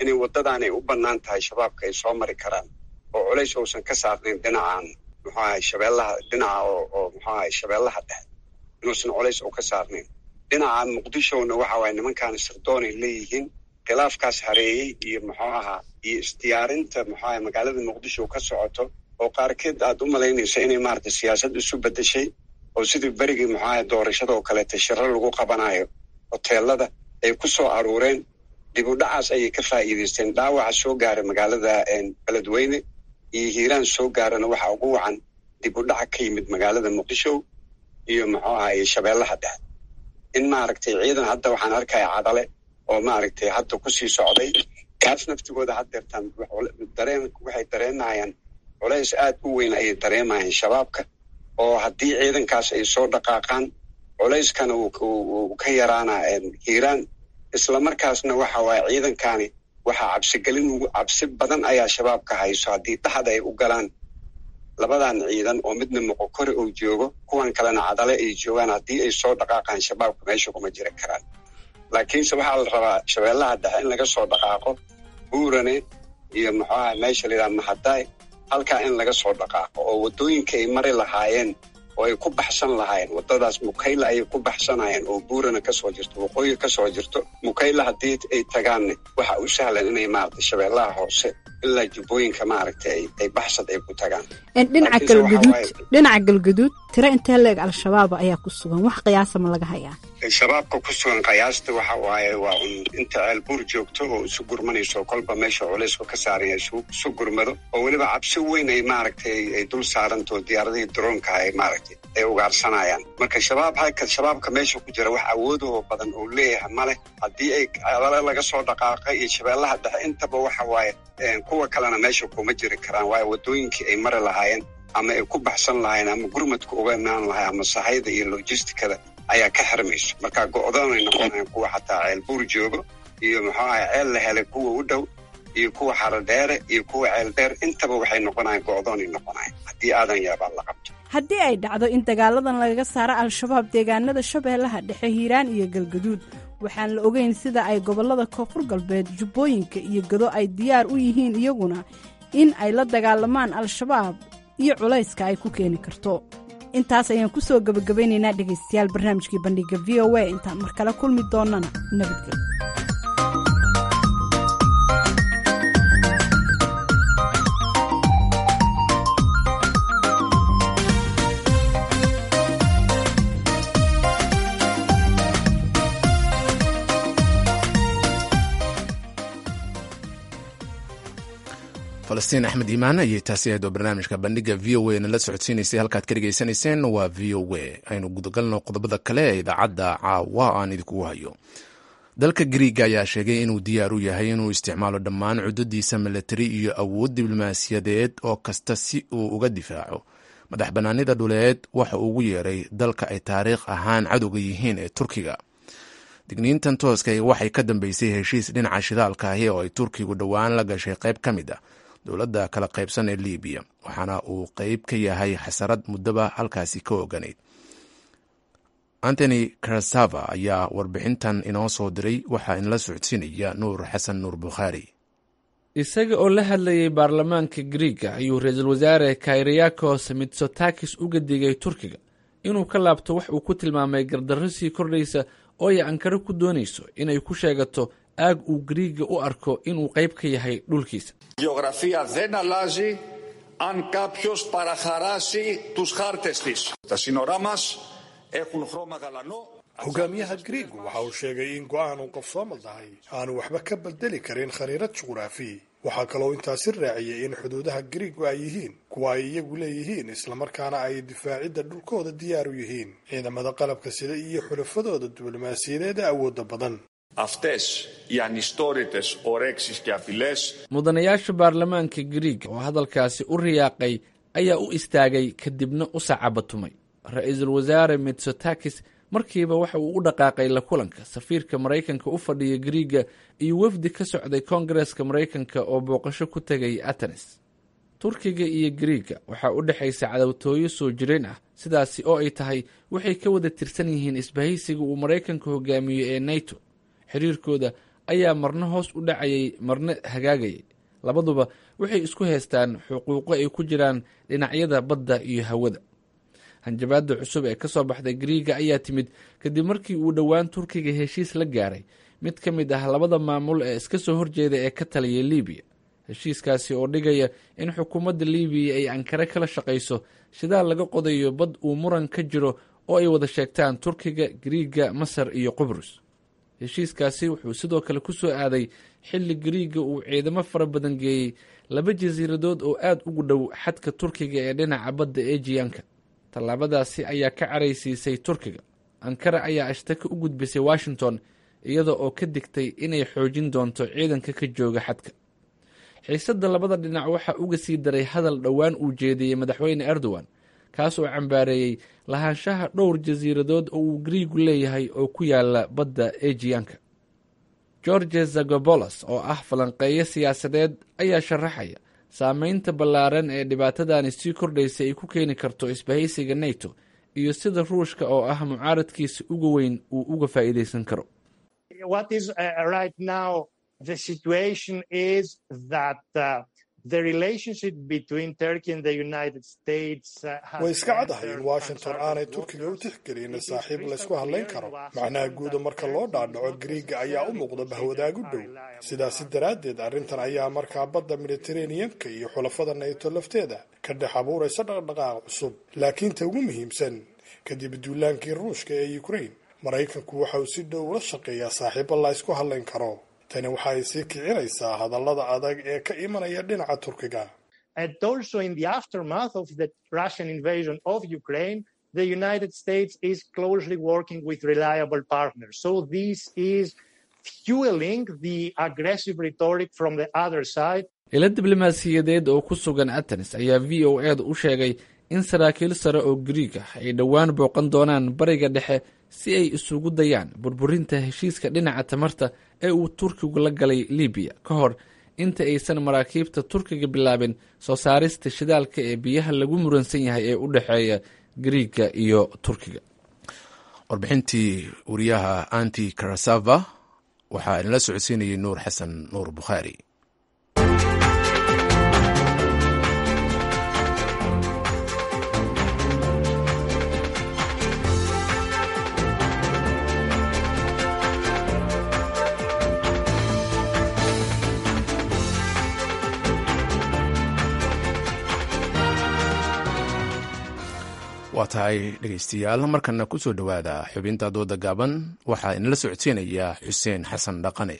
inay waddadan ay u bannaan tahay shabaabka ay soo mari karaan oo culays uusan ka saarnayn dhinacan muxuu ahay shabeellaha dhinaca oo oo muxuu ahay shabeellaha dhexe inuusan culays u ka saarnayn dhinaca muqdishona waxa waaye nimankaani sirdoonay leeyihiin khilaafkaas hareeyey iyo muxuu ahaa iyo isdiyaarinta muxuu ahay magaalada muqdisho ka socoto oo qaarkeed aad u malaynayso inay maaragtay siyaasad isu beddeshay oo sidii berigii muxuu ahay doorashada oo kaleeta shiro lagu qabanayo hoteelada ay ku soo aruureen dib u dhacaas ayay ka faa'iidaysteen dhaawaca soo gaaray magaalada beledweyne iyo hiiraan soo gaarana waxa ugu wacan dib u dhaca ka yimid magaalada muqdisho iyo muxuu ahay shabeellaha dhexe in maaragtay ciidan hadda waxaan arkaya cadale oo maaragtay hadda kusii socday kaas naftigooda haddeertaan dareen waxay dareenayaan culays aad u weyn ayay dareemayaan shabaabka oo haddii ciidankaas ay soo dhaqaaqaan culayskana uu ka yaraana hiiraan islamarkaasna waxa waaye ciidankani waxaa cabsigelin cabsi badan ayaa shabaabka hayso haddii dhaxda ay u galaan labadan ciidan oo midna moqokore uu joogo kuwan kalena cadale ay joogaan haddii ay soo dhaqaaqaan shabaabka meesha kuma jiri karaan laakiinse waxaa la rabaa shabeellaha dhexe in laga soo dhaqaaqo buurane iyo muxuu aha meesha la yidhaha mahadaay halkaa in laga soo dhaqaaqo oo waddooyinka ay mari lahaayeen oo ay ku baxsan lahaayeen waddadaas mukayla ayay ku baxsanayeen oo buurana kasoo jirto waqooyi kasoo jirto mukayla haddii ay tagaanne waxa u sahlan inay maaragtay shabeellaha hoose ilaa jubbooyinka maaragtay ay baxsad ay ku tagaan dhinaca galgaduud dhinaca galgaduud tiro intee leeg al-shabaab ayaa ku sugan wax qiyaasa ma laga hayaa shabaabka ku sugan qiyaasta waxa waaye waa un inta ceelbuur joogto oo isu gurmanayso kolba meesha culaysku ka saaranya isu gurmado oo weliba cabsi weyn ay maaragtay ay dul saaranto diyaaradihii droonka ay maaragtay ay ugaarsanayaan marka shabaab halka shabaabka meesha ku jira wax awoodoo badan oo leeyahay male haddii ay alale laga soo dhaqaaqay iyo shabeellaha dhexe intaba waxa waaye kuwa kalena meesha kuma jiri karaan waayo waddooyinkii ay mari lahaayeen ama ay ku baxsan lahaayeen ama gurmadka uga imaan lahay ama sahayda iyo logistikada ayaa ka xirmayso marka go-doonay noqonayan kuwa xataa ceel buur joogo iyo muxuu ahay ceel la helay kuwa u dhow iyo kuwa xarodheere iyo kuwa ceel dheer intaba waxay noqonayan go-doonay noqonayan haddii aadan yaabaa la qabto haddii ay dhacdo in dagaaladan lagaga saaro al-shabaab deegaanada shabeellaha dhexe hiiraan iyo galgaduud waxaan la ogeyn sida ay gobollada koonfur galbeed jubbooyinka iyo gado ay diyaar u yihiin iyaguna in ay la dagaalamaan al-shabaab iyo culayska ay ku keeni karto intaas ayaan ku soo gebagabaynaynaa dhegaystayaal barnaamijkii bandhiga v o a intaan mar kale kulmi doonnana nabadgelyo falastiin axmed iimaan ayay taasi ahayd oo barnaamijka bandhiga v o a nala socodsiinaysay halkaad ka dhegaysanayseen waa v o a aynu gudagalno qodobada kale ee idaacadda caawa aan idinkugu hayo dalka griiga ayaa sheegay inuu diyaar u yahay inuu isticmaalo dhammaan cudadiisa milatari iyo awood diblomaasiyadeed oo kasta si uu uga difaaco madax bannaanida dhuleed waxa uu ugu yeeray dalka ay taariikh ahaan cadowga yihiin ee turkiga digniintan tooska waxay ka dambeysay heshiis dhinaca shidaalka ahi oo ay turkigu dhowaan la gashay qayb ka mid ah dowladda kala qaybsan ee libiya waxaana uu qeyb ka yahay xasarad muddoba halkaasi ka oganayd antony karasava ayaa warbixintan inoo soo diray waxaa inala socodsiinaya nuur xasan nuur bukhaari isaga oo la hadlayay baarlamaanka griiga ayuu ra-iisul wasaare kayriyakos mitsotakis uga digay turkiga inuu ka laabto wax uu ku tilmaamay gardarro sii kordhaysa oo ay ankaro ku doonayso inay ku sheegato aag uu griiga u arko inuu qayb ka yahay dhulkiisa Γεωγραφία δεν αλλάζει αν κάποιος παραχαράσει τους χάρτες της. Τα σύνορά μας έχουν χρώμα γαλανό. hogaamiyaha griigu waxa uu sheegay in go-aan uu qabsoomal tahay aanu waxba ka bedeli karin khariirad juqraafi waxaa kaloo intaasi raaciyey in xuduudaha griigu ay yihiin kuwa ay iyagu leeyihiin islamarkaana ay difaacidda dhulkooda diyaar u yihiin ciidamada qalabka sida iyo xulafadooda diblomaasiyadeed ee awoodda badan Αυτές οι ανιστόρητες ορέξεις και απειλές mudanayaasha baarlamaanka griiga oo hadalkaasi u riyaaqay ayaa u istaagay kadibna u sacabatumay ra-iisul wasaare mitsotakis markiiba waxa uu u dhaqaaqay la kulanka safiirka maraykanka u fadhiya griiga iyo wafdi ka socday koongareska maraykanka oo booqasho ku tegay atenes turkiga iyo griiga waxaa u dhexaysa cadowtooyo soo jireen ah sidaasi oo ay tahay waxay ka wada tirsan yihiin isbahaysiga uu maraykanka hogaamiyo ee nato xiriirkooda ayaa marna hoos u dhacayay marna hagaagayay labaduba waxay isku haystaan xuquuqo ay ku jiraan dhinacyada badda iyo hawada hanjabaada cusub ee ka soo baxday griiga ayaa timid kadib markii uu dhowaan turkiga heshiis la gaaray mid ka mid ah labada maamul ee iska soo horjeeda ee ka taliyay libiya heshiiskaasi oo dhigaya in xukuumadda libiya ay ankare kala shaqayso shidaal laga qodayo bad uu muran ka jiro oo ay wada sheegtaan turkiga griiga masar iyo qubrus heshiiskaasi wuxuu sidoo kale ku soo aaday xilli griiga uu ciidamo fara badan geeyey laba jasiiradood oo aada ugu dhow xadka turkiga ee dhinaca badda ejiyanka tallaabadaasi ayaa ka caraysiisay turkiga ankara ayaa ashtaka u gudbisay washington iyada oo ka digtay inay xoojin doonto ciidanka ka jooga xadka xiisadda labada dhinac waxaa uga sii daray hadal dhowaan uu jeediyey madaxweyne erdogan kaas oo cambaareeyey lahaanshaha dhowr jasiiradood oo uu griigu leeyahay oo ku yaala badda ejiyanka george zagobolos oo ah falanqeeyo siyaasadeed ayaa sharaxaya saameynta ballaaran ee dhibaatadani sii kordhaysa ay ku keeni karto isbahaysiga neto iyo sida ruushka oo ah mucaaradkiisa uga weyn uu uga faa'iidaysan karo way iska caddahay in washington aanay turkiga u tixgelin saaxiib laysku hadlayn karo macnaha guuda marka loo dhaadhaco griiga ayaa u muuqda bahwadaagu dhow sidaasi daraaddeed arrintan ayaa markaa badda mediteraneanka iyo xulafada nayto lafteeda ka dhex abuuraysa dhaqdhaqaaq cusub laakiin ta ugu muhiimsan kadib duulaankii ruushka ee ukrain maraykanku waxa uu si dhow ula shaqeeyaa saaxiibo la ysku hadlayn karo tani waxa ay sii kicinaysaa hadallada adag ee ka imanaya dhinaca turkiga And also in the aftermath of the Russian invasion of Ukraine, the United States is closely working with reliable partners. So this is fueling the aggressive rhetoric from the other side. ilo diblomaasiyadeed oo ku sugan atenis ayaa v o eeda u sheegay in saraakiil sare oo griig ah ay dhowaan booqan doonaan bariga dhexe si ay isugu dayaan burburinta heshiiska dhinaca tamarta ee uu turkigu la galay libiya ka hor inta aysan maraakiibta turkiga bilaabin soo saarista shidaalka ee biyaha lagu muransan yahay ee u dhexeeya griiga iyo turkiga warbixintii wariyaha anti karasava waxaa inala socodsiinayay nuur xasan nuur bukhaari waa tahay dhegeystayaal markana ku soo dhowaada xubinta dooda gaaban waxaa inala socodsiinaya xuseen xasan dhaqane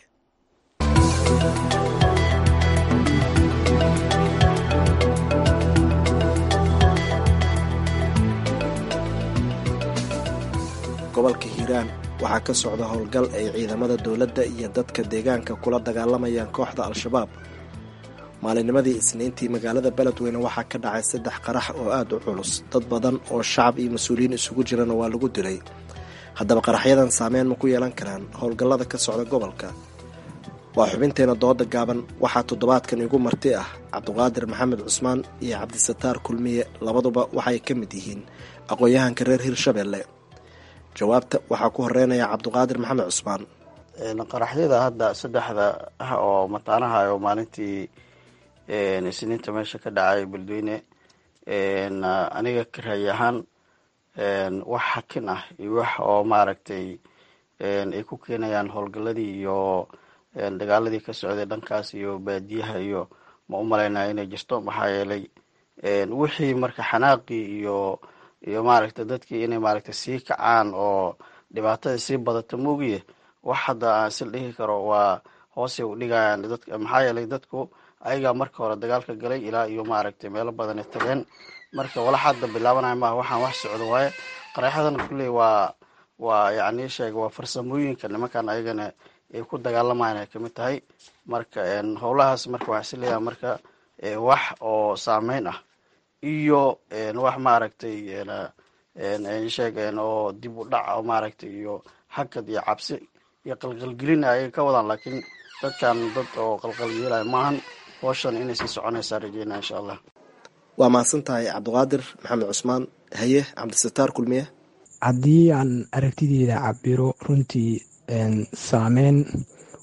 gobolka hiiraan waxaa ka socda howlgal ay ciidamada dowladda iyo dadka deegaanka kula dagaalamayaan kooxda al-shabaab maalinnimadii isniintii magaalada beledweyne waxaa ka dhacay saddex qarax oo aada u culus dad badan oo shacab iyo mas-uuliyiin isugu jirana waa lagu dilay haddaba qaraxyadan saameyn ma ku yeelan karaan howlgallada ka socda gobolka waa xubinteena dooda gaaban waxaa toddobaadkan igu marti ah cabdiqaadir maxamed cusmaan iyo cabdisataar kulmiye labaduba waxay ka mid yihiin aqoon-yahanka reer hirshabelle jawaabta waxaa ku horeynaya cabdiqaadir maxamed cusmaan qaraxyada hadda saddexda ah oo mataanaha oo maalintii isniinta meesha ka dhacay beledweyne aniga ka raayi ahaan wax xakin ah iyo wax oo maaragtay ay ku keenayaan howlgaladii iyo dagaaladii ka socday dhankaas iyo baadiyaha iyo ma u malaynaya inay jirto maxaa yeelay wixii marka xanaaqii iyo iyo maaragtay dadkii inay maaragtay sii kacaan oo dhibaatada sii badata moogiye wax hadda aan sil dhihi karo waa hoosay u dhigayaan dadka maxaa yeelay dadku ayagaa marka hore dagaalka galay ilaa iyo maaragtay meelo badanay tageen marka walax hadda bilaabanaya maaha waxaan wax socdo waaye qaraexadan kulley waa waa yacni sheega waa farsamooyinka nimankan ayagana ay ku dagaalamayaan ay kamid tahay marka howlahaas marka waxaa is leeyahay marka wax oo saameyn ah iyo wax maaragtay sheeg oo dib u dhac oo maaragtay iyo hakad iyo cabsi iyo qalqalgelin ayay ka wadaan laakiin dadkan dad oo qalqalgelaya maahan hooshan inay sii soconaysaa rajeynaa insha allah waa mahadsan tahay cabdiqaadir maxamed cusmaan haye cabdisataar kulmiye haddii aan aragtideeda cabiro runtii saameyn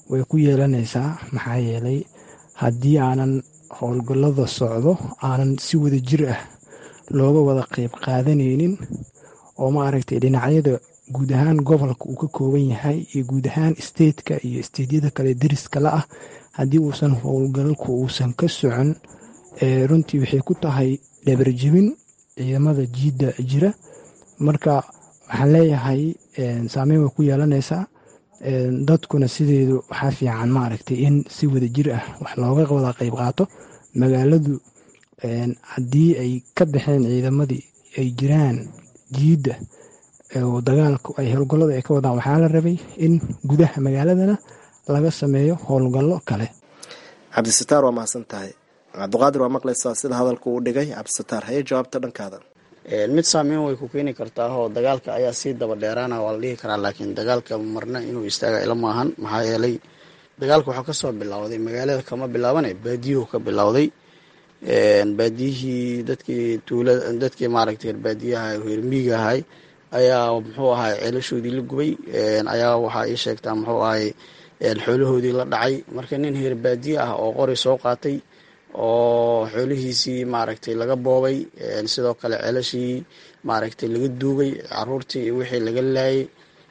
way ku yeelanaysaa maxaa yeelay haddii aanan howlgallada socdo aanan si wada jir ah looga wada qeyb qaadanaynin oo maaragtay dhinacyada guud ahaan gobolka uu ka kooban yahay iyo guud ahaan stateka iyo steydyada kale deriska la ah haddii uusan howlgalku uusan ka socon runtii waxay ku tahay dhabarjebin ciidamada jiidda jira marka waxaan leeyahay saameyn way ku yeelanaysaa dadkuna sideedu waxaa fiican maaragtay in si wada jir ah wax looga wada qeyb qaato magaaladu haddii ay ka baxeen ciidamadii ay jiraan jiidda oo dagaalku ay howlgallada ay ka wadaan waxaa la rabay in gudaha magaaladana laga sameeyo howlgallo kale cabdisataar waa mahadsan tahay cabdiqaadir waa maqlaysaa sida hadalku uu dhigay cabdisataar haye jawaabta dhankaada mid saameyn way ku keeni kartaa oo dagaalka ayaa sii daba dheeraana waa la dhihi karaa laakiin dagaalka marna inuu istaaga ila maahan maxaa yeelay dagaalka waxaa kasoo bilowday magaalada kama bilaabane baadiyuhu ka bilowday baadiyihii dadkii tuula dadkii maaragtay baadiyaha reermiiga ahay ayaa muxuu ahay ceelashoodii la gubay ayaa waxaa ii sheegtaa muxuu ahay xoolahoodii la dhacay marka nin heer baadiye ah oo qori soo qaatay oo xoolihiisii maaragtay laga boobay sidoo kale ceelashii maaragtay laga duugay caruurtii iyo wixii laga laayay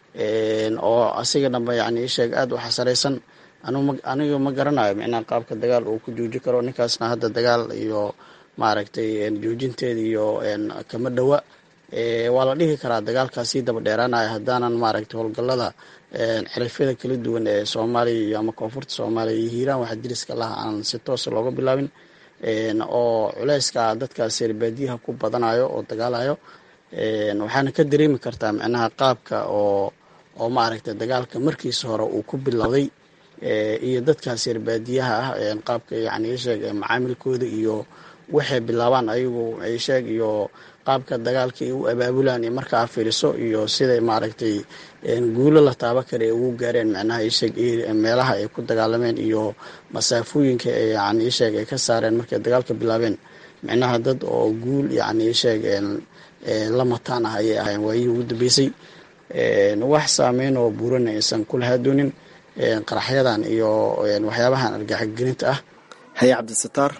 oo asiga dhanba yani isheeg aada u xasaraysan aniga ma garanayo micnaa qaabka dagaal uu ku jooji karo ninkaasna hadda dagaal iyo maaragtay joojinteeda iyo kama dhowa waa la dhihi karaa dagaalkaas sii daba dheeraanaya haddaanan maaragtay howlgallada xirifyada kala duwan ee soomaaliya iyo ama koonfurta soomaaliya iyo hiiraan waxa diriska laha aan si toosa looga bilaabin oo culeyska dadkaas reerbaadiyaha ku badanayo oo dagaalayo waxaana ka dareemi kartaa micnaha qaabka oo oo maaragtay dagaalka markiisa hore uu ku bilowday iyo dadkaas reerbaadiyaha ah qaabka yani isheeg macaamilkooda iyo waxay bilaabaan ayagu isheeg iyo qaabka dagaalka ay u abaabulaan iyo markaa fiiriso iyo siday maaragtay guulo la taaba kara ay ugu gaareen micnaha isheeg meelaha ay ku dagaalameen iyo masaafooyinka yani isheeg ay ka saareen markay dagaalka bilaabeen micnaha dad oo guul yani isheeg la mataan ah ayay ahayn waayihii ugu dambeysay wax saameyn oo buurana aysan ku lahaadoonin qaraxyadan iyo waxyaabahan argaxgelinta ah haye cabdisataar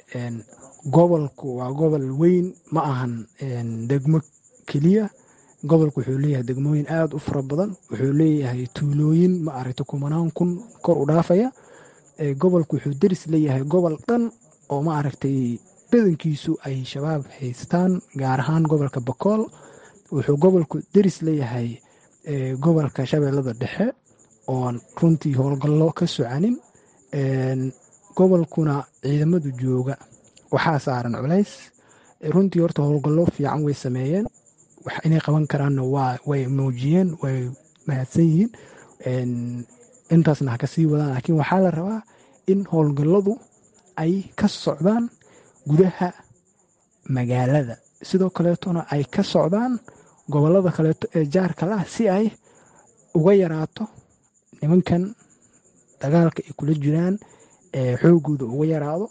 gobolku waa gobol weyn ma ahan degmo keliya gobolku wuxuu leeyahay degmooyin aada u fara badan wuxuu leeyahay tuulooyin ma aragta kumanaan kun kor u dhaafaya gobolku wuxuu deris leeyahay gobol dhan oo ma aragtay badankiisu ay shabaab haystaan gaar ahaan gobolka bakool wuxuu gobolku deris leeyahay gobolka shabeellada dhexe oon runtii howlgallo ka socanin gobolkuna ciidamadu jooga waxaa saaran culays runtii horta howlgallo fiican way sameeyeen inay qaban karaanna waa way muujiyeen way mahadsan yihiin intaasna ha ka sii wadaan laakiin waxaa la rabaa in howlgalladu ay ka socdaan gudaha magaalada sidoo kaleetona ay ka socdaan gobollada kaleeto ee jaarka lah si ay uga yaraato nimankan dagaalka ay kula jiraan xoogooda uga yaraado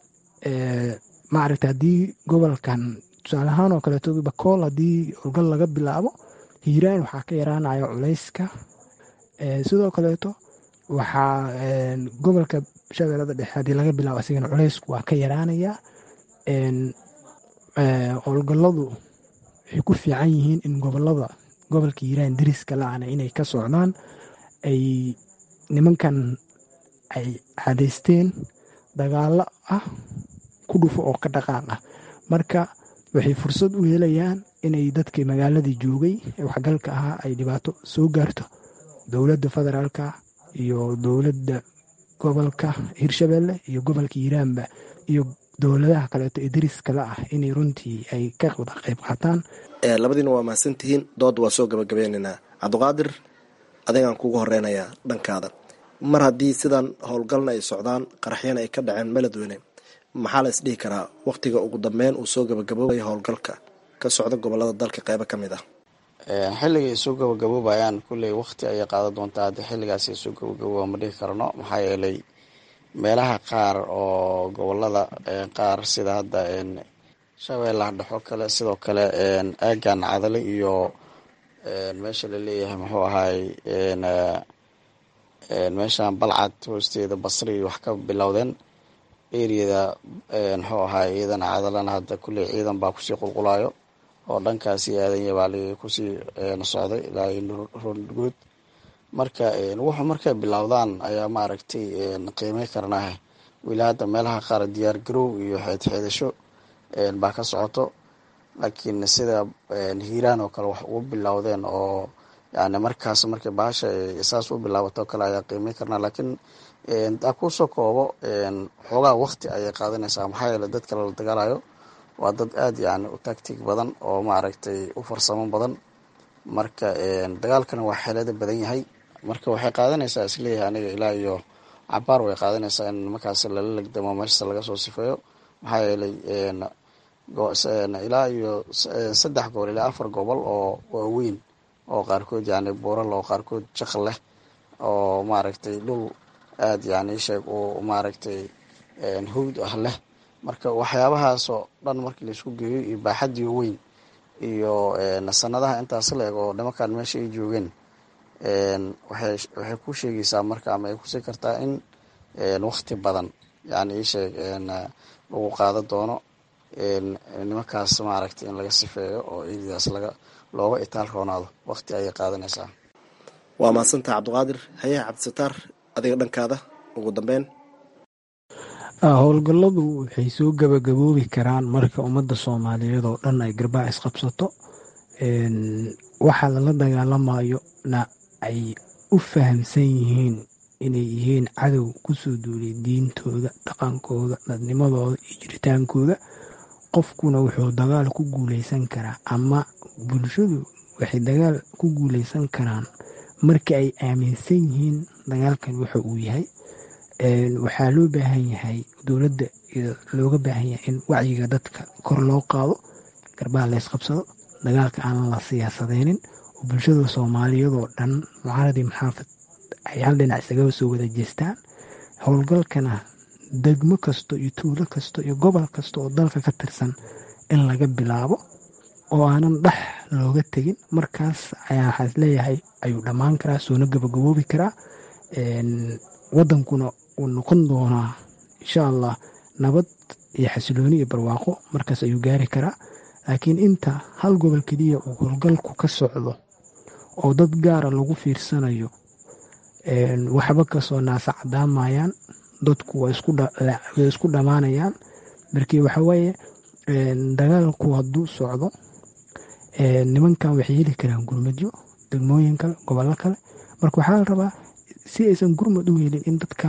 maaragta haddii gobolkan tusaale ahaan oo kaleeto bakool haddii howlgal laga bilaabo hiiraan waxaa ka yaraanaya culayska sidoo kaleeto waxaa gobolka shabeellada dhexe haddii laga bilaabo asigana culaysku waa ka yaraanaya howlgalladu waxay ku fiican yihiin in gobolada gobolka hiiraan deriska la-ana inay ka socdaan ay nimankan ay cadaysteen dagaalo ah ku dhufo oo ka dhaqaaq ah marka waxay fursad u helayaan inay dadkii magaaladii joogay ee waxgalka ahaa ay dhibaato soo gaarto dowladda federaalka iyo dowladda gobolka hirshabelle iyo gobolka hiiraanba iyo dowladaha kaleeto ee deriska la ah inay runtii ay ka wada qayb qaataan labadiina waa mahadsantihiin dood waa soo gabagabeynaynaa cabdiqaadir adeegaan kugu horeynayaa dhankaada mar haddii sidan howlgalna ay socdaan qaraxyana ay ka dhaceen meladweyne maxaa la isdhihi karaa wakhtiga ugu dambeyn uu soo gabagaboobaya howlgalka ka socda gobolada dalka qeybo ka mid ah xilliga ay soo gabagaboobayaan kulley wakhti ayay qaadan doontaa haddii xilligaas ay soo gabagabooba ma dhihi karno maxaa yeelay meelaha qaar oo gobolada qaar sida hadda shabeellaha dhexo kale sidoo kale aagan cadale iyo meesha laleeyahay muxuu ahaay meeshaan balcad hoosteeda basri wax ka bilowdeen eriyada muxuu ahaa iyadana cadalana hadda kulley ciidan baa kusii qulqulayo oo dhankaasi aadanya baa li kusii socday ilaa roondguud marka wuxuu markay bilowdaan ayaa maaragtay qiimey karnaa weli hadda meelaha qaar diyaar garow iyo xeedxeedasho baa ka socoto laakiin sida hiiraan oo kale wax ugu bilowdeen oo yani markaas markay bahasha saas u bilaabato o kale ayaa qiimey karnaa laakiin daa kusoo koobo xoogaa wakti ayay qaadanaysaa maxaa yeele dadka lala dagaalayo waa dad aada yani u tactig badan oo maaragtay u farsamo badan marka dagaalkana waa xeelada badan yahay marka waxay qaadanaysaa isleeyahay aniga ilaa iyo cabaar way qaadanaysaa in markaas lala legdamo meeshasa laga soo sifeeyo maxaa yeelay ilaa iyo saddex gobol ilaa afar gobol oo waaweyn oo qaarkood yani buural oo qaarkood jaq leh oo maaragtay dhul aada yani sheeg uu maaragtay hawd ah leh marka waxyaabahaasoo dhan markii laisku geeyo iyo baaxadii weyn iyo sanadaha intaas la eg oo nimankan meesha ay joogeen waxay waxay ku sheegaysaa marka ama ay kusii kartaa in wakti badan yani isheeg lagu qaado doono nimankaas maaragtay in laga sifeeyo oo ciididaas laga looga itaal roonaado wakti ayay qaadanaysaa waa mahadsantaha cabdiqaadir hayaha cabdisataar adiga dhankaada ugu dambeyn howlgalladu waxay soo gabagaboobi karaan marka ummadda soomaaliyeed oo dhan ay garbaac isqabsato waxaa lala dagaalamayo na ay u fahamsan yihiin inay yihiin cadow kusoo duulay diintooda dhaqankooda dadnimadooda iyo jiritaankooda qofkuna wuxuu dagaal ku guuleysan karaa ama bulshadu waxay dagaal ku guuleysan karaan marka ay aaminsan yihiin dagaalkan wuxa uu yahay waxaa loo baahan yahay dowladda looga baahan yahay in wacyiga dadka kor loo qaado garbaha la ysqabsado dagaalka aan la siyaasadeynin oo bulshada soomaaliyadoo dhan mucaaradii maxaafad ay hal dhinac isaga soo wada jeestaan howlgalkana degmo kasto iyo tuulo kasto iyo gobol kasta oo dalka ka tirsan in laga bilaabo oo aanan dhex looga tegin markaas ayaa waxaa isleeyahay ayuu dhammaan karaa soona gabagaboobi karaa wadankuna uu noqon doonaa insha allah nabad iyo xasilooni iyo barwaaqo markaas ayuu gaari karaa laakiin inta hal gobol keliya uu howlgalku ka socdo oo dad gaara lagu fiirsanayo waxba kasoo naasa cadaamayaan dadku way isku dhammaanayaan markii waxawaaye dagaalku hadduu socdo nimankan waxay heli karaan gurmadyo degmooyin kale gobollo kale marka waxaa la rabaa si aysan gurmad u helin in dadka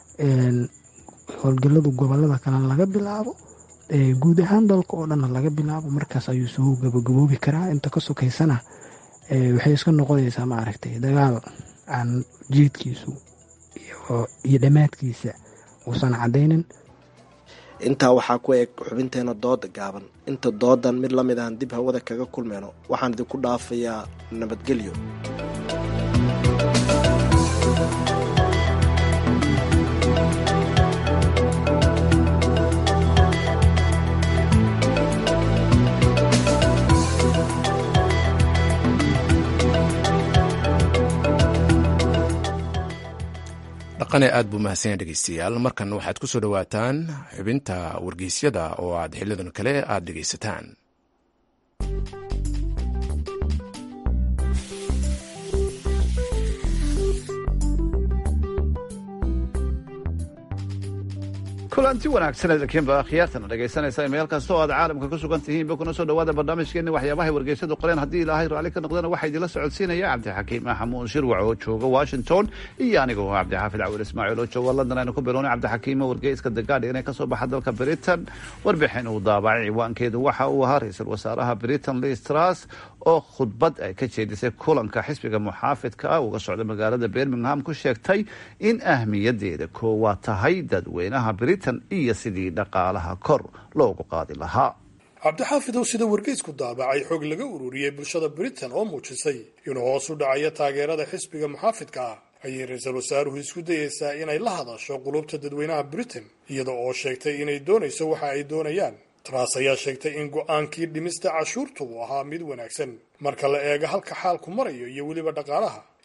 howlgaladu gobolada kalena laga bilaabo guud ahaan dalka oo dhanna laga bilaabo markaas ayuu soo gabagaboobi karaa inta ka sokaysana waxay iska noqonaysaa maaragtay dagaal aan jeedkiisu iyo dhammaadkiisa uusan caddaynin intaa waxaa ku eg xubinteena dooda gaaban inta doodan mid la mid ahan dib hawada kaga kulmeyno waxaan idinku dhaafayaa nabadgelyo dhaqane aad buu mahadsanya dhegeystayaal markan waxaad ku soo dhowaataan xubinta wargeysyada oo aad xilidan kale aad dhegeysataan kulanti wanaagsan edakiinba khiyaartana dhegaysanaysa meel kasta oo aad caalamka ku sugan tihiinba kuna soo dhawaada barnaamijkeeni waxyaabahay wargeysadu qoreen haddii ilaahay raalli ka noqdana waxaa idinla socodsiinaya cabdixakiim maxamuud shirwac oo jooga washington iyo anigoo cabdixaafid cawil ismaaciil oo jooga london aynu ku bilownay cabdixakiimo wargeyska the guardian ee kasoo baxa dalka britain warbixin uu daabacay ciwaankeedu waxa uu ahaa ra-iisul wasaaraha britain liz truss oo khudbad ay ka jeedisay kulanka xisbiga muxaafidka ah uga socda magaalada birmingham ku sheegtay in ahmiyadeeda koowaad tahay dadweynaha britain iyo sidii dhaqaalaha kor loogu qaadi lahaa cabdixaafidow sida wargeysku daabacay xog laga ururiyey bulshada britain oo muujisay inuu hoos u dhacayo taageerada xisbiga muxaafidka ah ayay ra-iisul wasaaruhu isku dayeysaa inay la hadasho qulubta dadweynaha britain iyada oo sheegtay inay doonayso waxa ay doonayaan tras ayaa sheegtay in go-aankii dhimista cashuurtu uu ahaa mid wanaagsan marka la eego halka xaalku marayo iyo weliba dhaqaalaha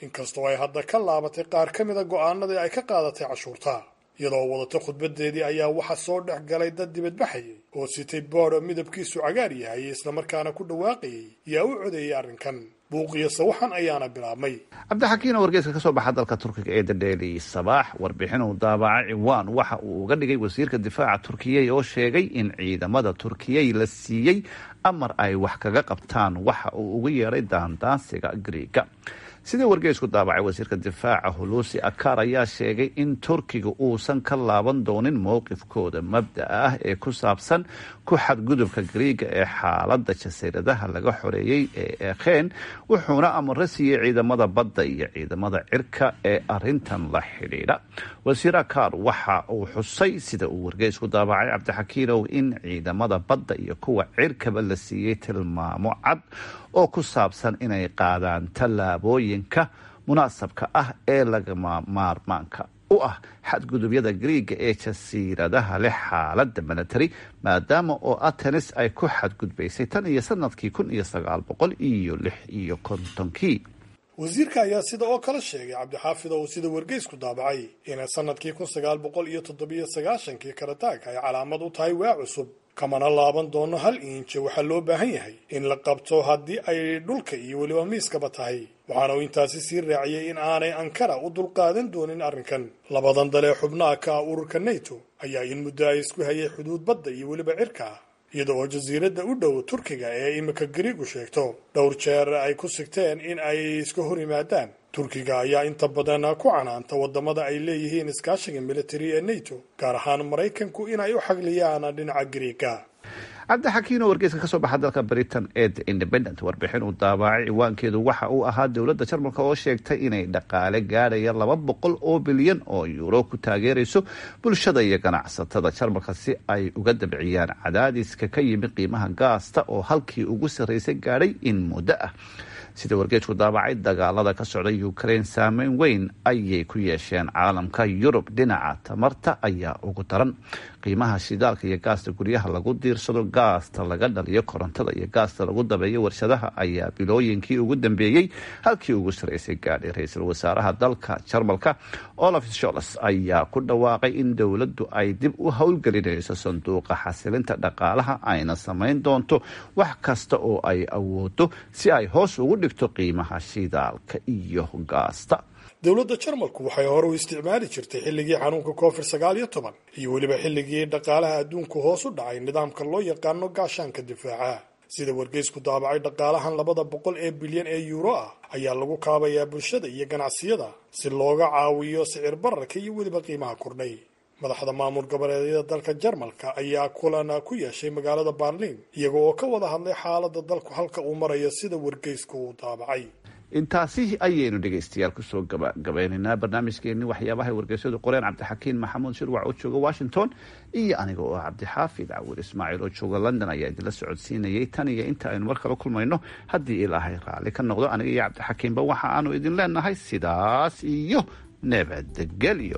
inkastoo ay hadda ka laabatay qaar ka mida go'aanadii ay ka qaadatay cashuurta iyadoo wadata khudbadeedii ayaa waxa soo dhex galay dad dibadbaxayay oo sitay boodho midabkiisu cagaar yahay islamarkaana ku dhawaaqayay yaa u codeeyay arrinkan buuqiyo sawaxan ayaana bilaabmay cabdixakiin oo wargeyska ka soo baxa dalka turkiga ee dadheeli sabaax warbixin uu daabacay ciwaan waxa uu uga dhigay wasiirka difaaca turkiyey oo sheegay in ciidamada turkiyey la siiyey amar ay wax kaga qabtaan waxa uu ugu yeedhay daandaansiga griiga sidii wargeysku daabacay wasiirka difaaca hulusi akar ayaa sheegay in turkiga uusan ka laaban doonin mowqifkooda mabda'a ah ee ku saabsan ku xadgudubka griiga ee xaalada jasiiradaha laga xoreeyey ee ekheen wuxuuna amaro siiyey ciidamada badda iyo ciidamada cirka ee arintan la xidhiidha wasiir akar waxa uu xusay sida uu wargeysku daabacay cabdixakiinow in ciidamada badda iyo kuwa cirkaba la siiyey tilmaamo cad oo ku saabsan inay qaadaan tallaabooyinka munaasabka ah ee lagama maarmaanka u ah xadgudubyada griiga ee jasiiradaha leh xaalada milatary maadaama oo atenis ay ku xadgudbaysay tan iyo sanadkii kun iyo sagaal boqol iyo lix iyo kontonkii wasiirka ayaa sida oo kale sheegay cabdixaafid oo uu sida wargeysku daabacay inay sanadkii kun sagaal boqol iyo toddobiyo sagaashankii karataag ay calaamad u tahay waa cusub kamana laaban doono hal iinje waxaa loo baahan yahay in la qabto haddii ay dhulka iyo weliba miiskaba tahay waxaana uu intaasi sii raaciyey in aanay ankara u dulqaadan doonin arrinkan labadan dalee xubnaha ka ah ururka nato ayaa in muddo ay isku hayay xuduud badda iyo weliba cirka ah iyada oo jasiiradda u dhow turkiga ee imika gariigu sheegto dhowr jeer ay ku sigteen in ay iska hor yimaadaan turkiga ayaa inta badan ku canaanta wadamada ay leeyihiin iskaashiga military ee nato gaar ahaan maraykanku inay u xagliyaan dhinaca gariiga cabdixakiin oo wargeyska ka soo baxa dalka britain ee the independent warbixin uu daabacay ciwaankeedu waxa uu ahaa dowladda jarmalka oo sheegtay inay dhaqaale gaadhaya laba boqol oo bilyan oo yuuro ku taageerayso bulshada iyo ganacsatada jarmalka si ay uga dabciyaan cadaadiska ka yimid qiimaha gaasta oo halkii ugu sarreysay gaadhay in muddo ah sida wargeejku daabacay dagaalada ka socda ukraine saameyn weyn ayay ku yeesheen caalamka yurub dhinaca tamarta ayaa ugu daran qiimaha shidaalka iyo gaasta guryaha lagu diirsado gaasta laga dhaliyo korontada iyo gaasta lagu dabeeyo warshadaha ayaa bilooyinkii ugu dambeeyey halkii ugu sarreysay gaadhay ra-iisul wasaaraha dalka jarmalka olaf shols ayaa ku dhawaaqay in dowladdu ay dib u howlgelinayso sanduuqa xasilinta dhaqaalaha ayna samayn doonto wax kasta oo ay awoodo si ay hoos ugu dhigto qiimaha shidaalka iyo gaasta dowladda jarmalku waxay hore u isticmaali jirtay xilligii xanuunka covid sagaal iyo toban iyo weliba xilligii dhaqaalaha adduunku hoos u dhacay nidaamka loo yaqaano gaashaanka difaaca sida wargeysku daabacay dhaqaalahan labada boqol ee bilyan ee yuuro ah ayaa lagu kaabayaa bulshada iyo ganacsiyada si looga caawiyo sicir bararka iyo weliba qiimaha kordhay madaxda maamul goboleedyada dalka jarmalka ayaa kulan ku yeeshay magaalada barliin iyaga oo ka wada hadlay xaalada dalku halka uu marayo sida wargeysku uu daabacay intaasi ayaynu dhegaystayaal kusoo gabagabaynaynaa barnaamijkeenii waxyaabahay wargeysyadu qoreen cabdixakiin maxamuud shirwac oo jooga washington iyo aniga oo cabdixaafid cawir ismaaciil oo jooga london ayaa idinla socodsiinayay tan iyo inta aynu mar kale kulmayno haddii ilaahay raalli ka noqdo aniga iyo cabdixakiinba waxa aanu idin leenahay sidaas iyo nabadgelyo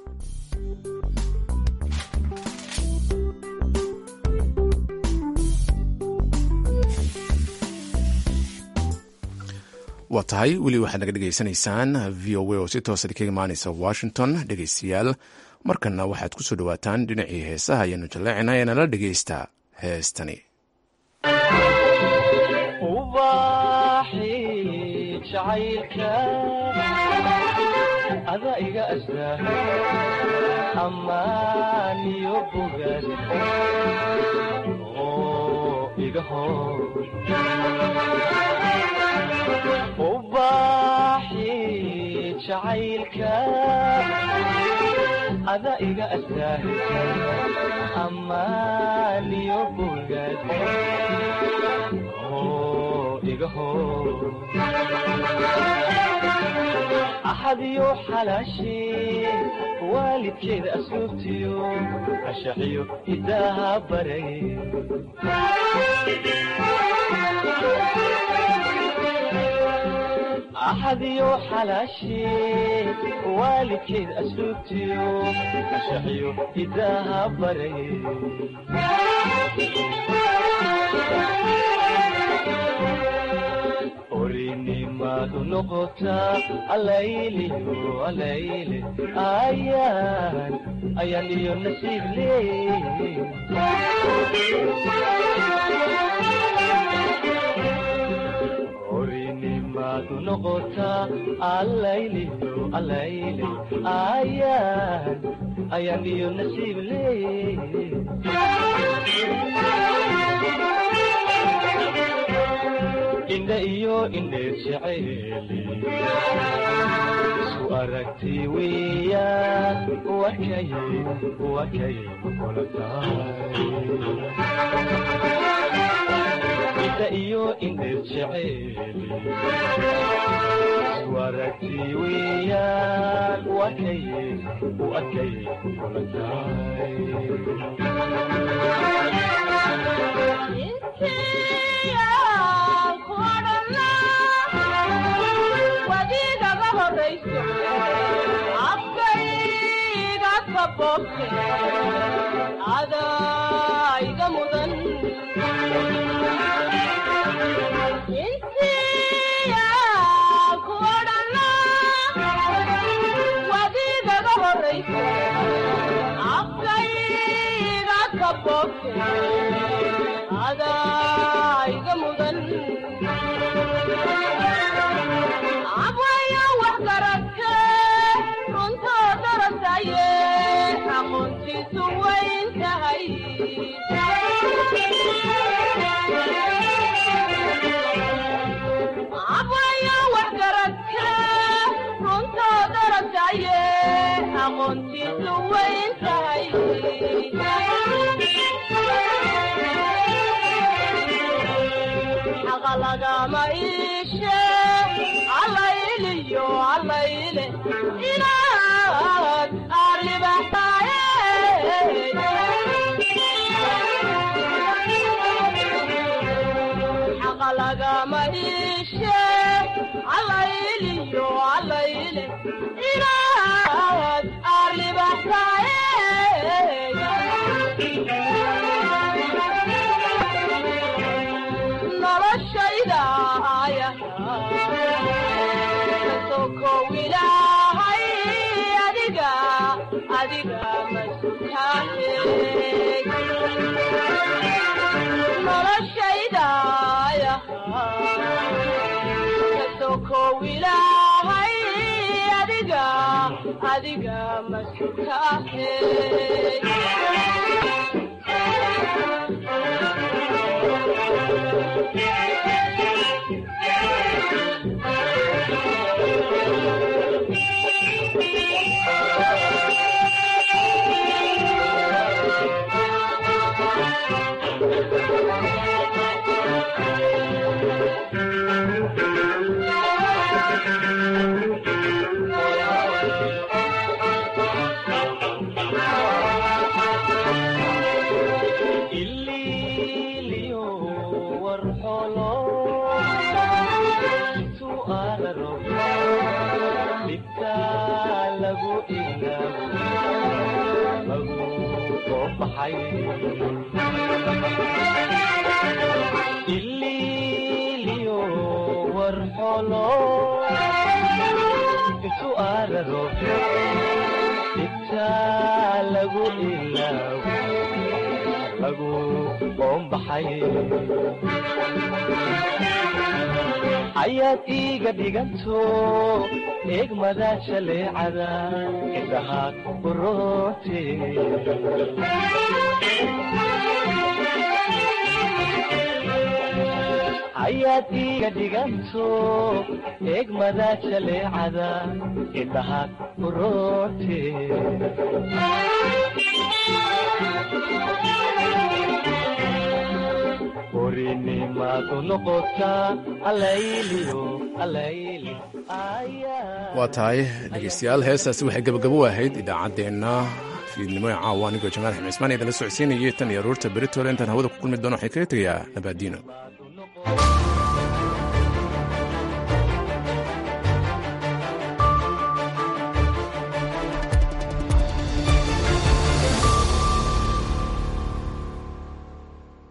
waa tahay weli waxaad naga dhegaysanaysaan v o a oo si toosa kaga imaanaysa washington dhegaystayaal markanna waxaad ku soo dhawaataan dhinacii heesaha ayaanu jaleecina ee nala dhegaysta heestani ada iga astaa amaaniyo bogaas oo iga hor ubaaxi jacaylka ada iga astaa amaaniyo bogaas oo iga hor axadiyo xalaashee waalidkeeda asluubtiyo ashaxiyo hidaaha baray axadiyo xalaashee waalidkeeda asluubtiyo ashaxiyo hidaaha baray orinimad maadu noqotaa alayliyo alayle ayaan ayaan iyo nasiib leey orinimaadu noqotaa alayliyo alayle ayaan ayaan iyo nasiib leey indha iyo indheer jeceeli isu aragti weeyaan wakay wakay kula tahay indha iyo indheer jeceeli isu aragti weeyaan wakay wakay kula wadiigaga horayso afkayga kaboobte adayga mudan intiya ku odhana wadiigaga horayso afkayga kaboobte adayga mudan abwaya wax garadke runtoo darasaye aqoontiisu wayn tahay abwaya wax garadke runtoo darasaye aqoontiisu wayn tahay xaqa lagama iishe allayliyo allayle inaad aarlibaxtaaye xaqa lagama iishe allayliyo allayle inaad aarlibaxtaaye noloshayda kasokow ilaahay adiga adiga masutaahe noloshayda kasokow ilaahay adiga adiga masutaahe ililiyo warxolo su'aalaro dhibta lagu ilaawo lagu soo baxay ililiyo warxolo su'aalaro dhibta lagu ilaawo lagu qoombaxay ayaad iiga dhiganto eegmada jaleecada indhaha uroote ayaad iiga dhiganto eegmada jaleecada indhaha uroote orinimaadu noqotaa alayliyo alayli waa tahay dhegeystayaal heestaasi waxay gabagabo u ahayd idaacaddeenna fiidnimo ee caawa anigoo jamaal xamed cismaan idinla socodsiinayay tan iyo aruurta beritole intaan hawada ku kulmi doono waxay kaga tegayaa nabaadiino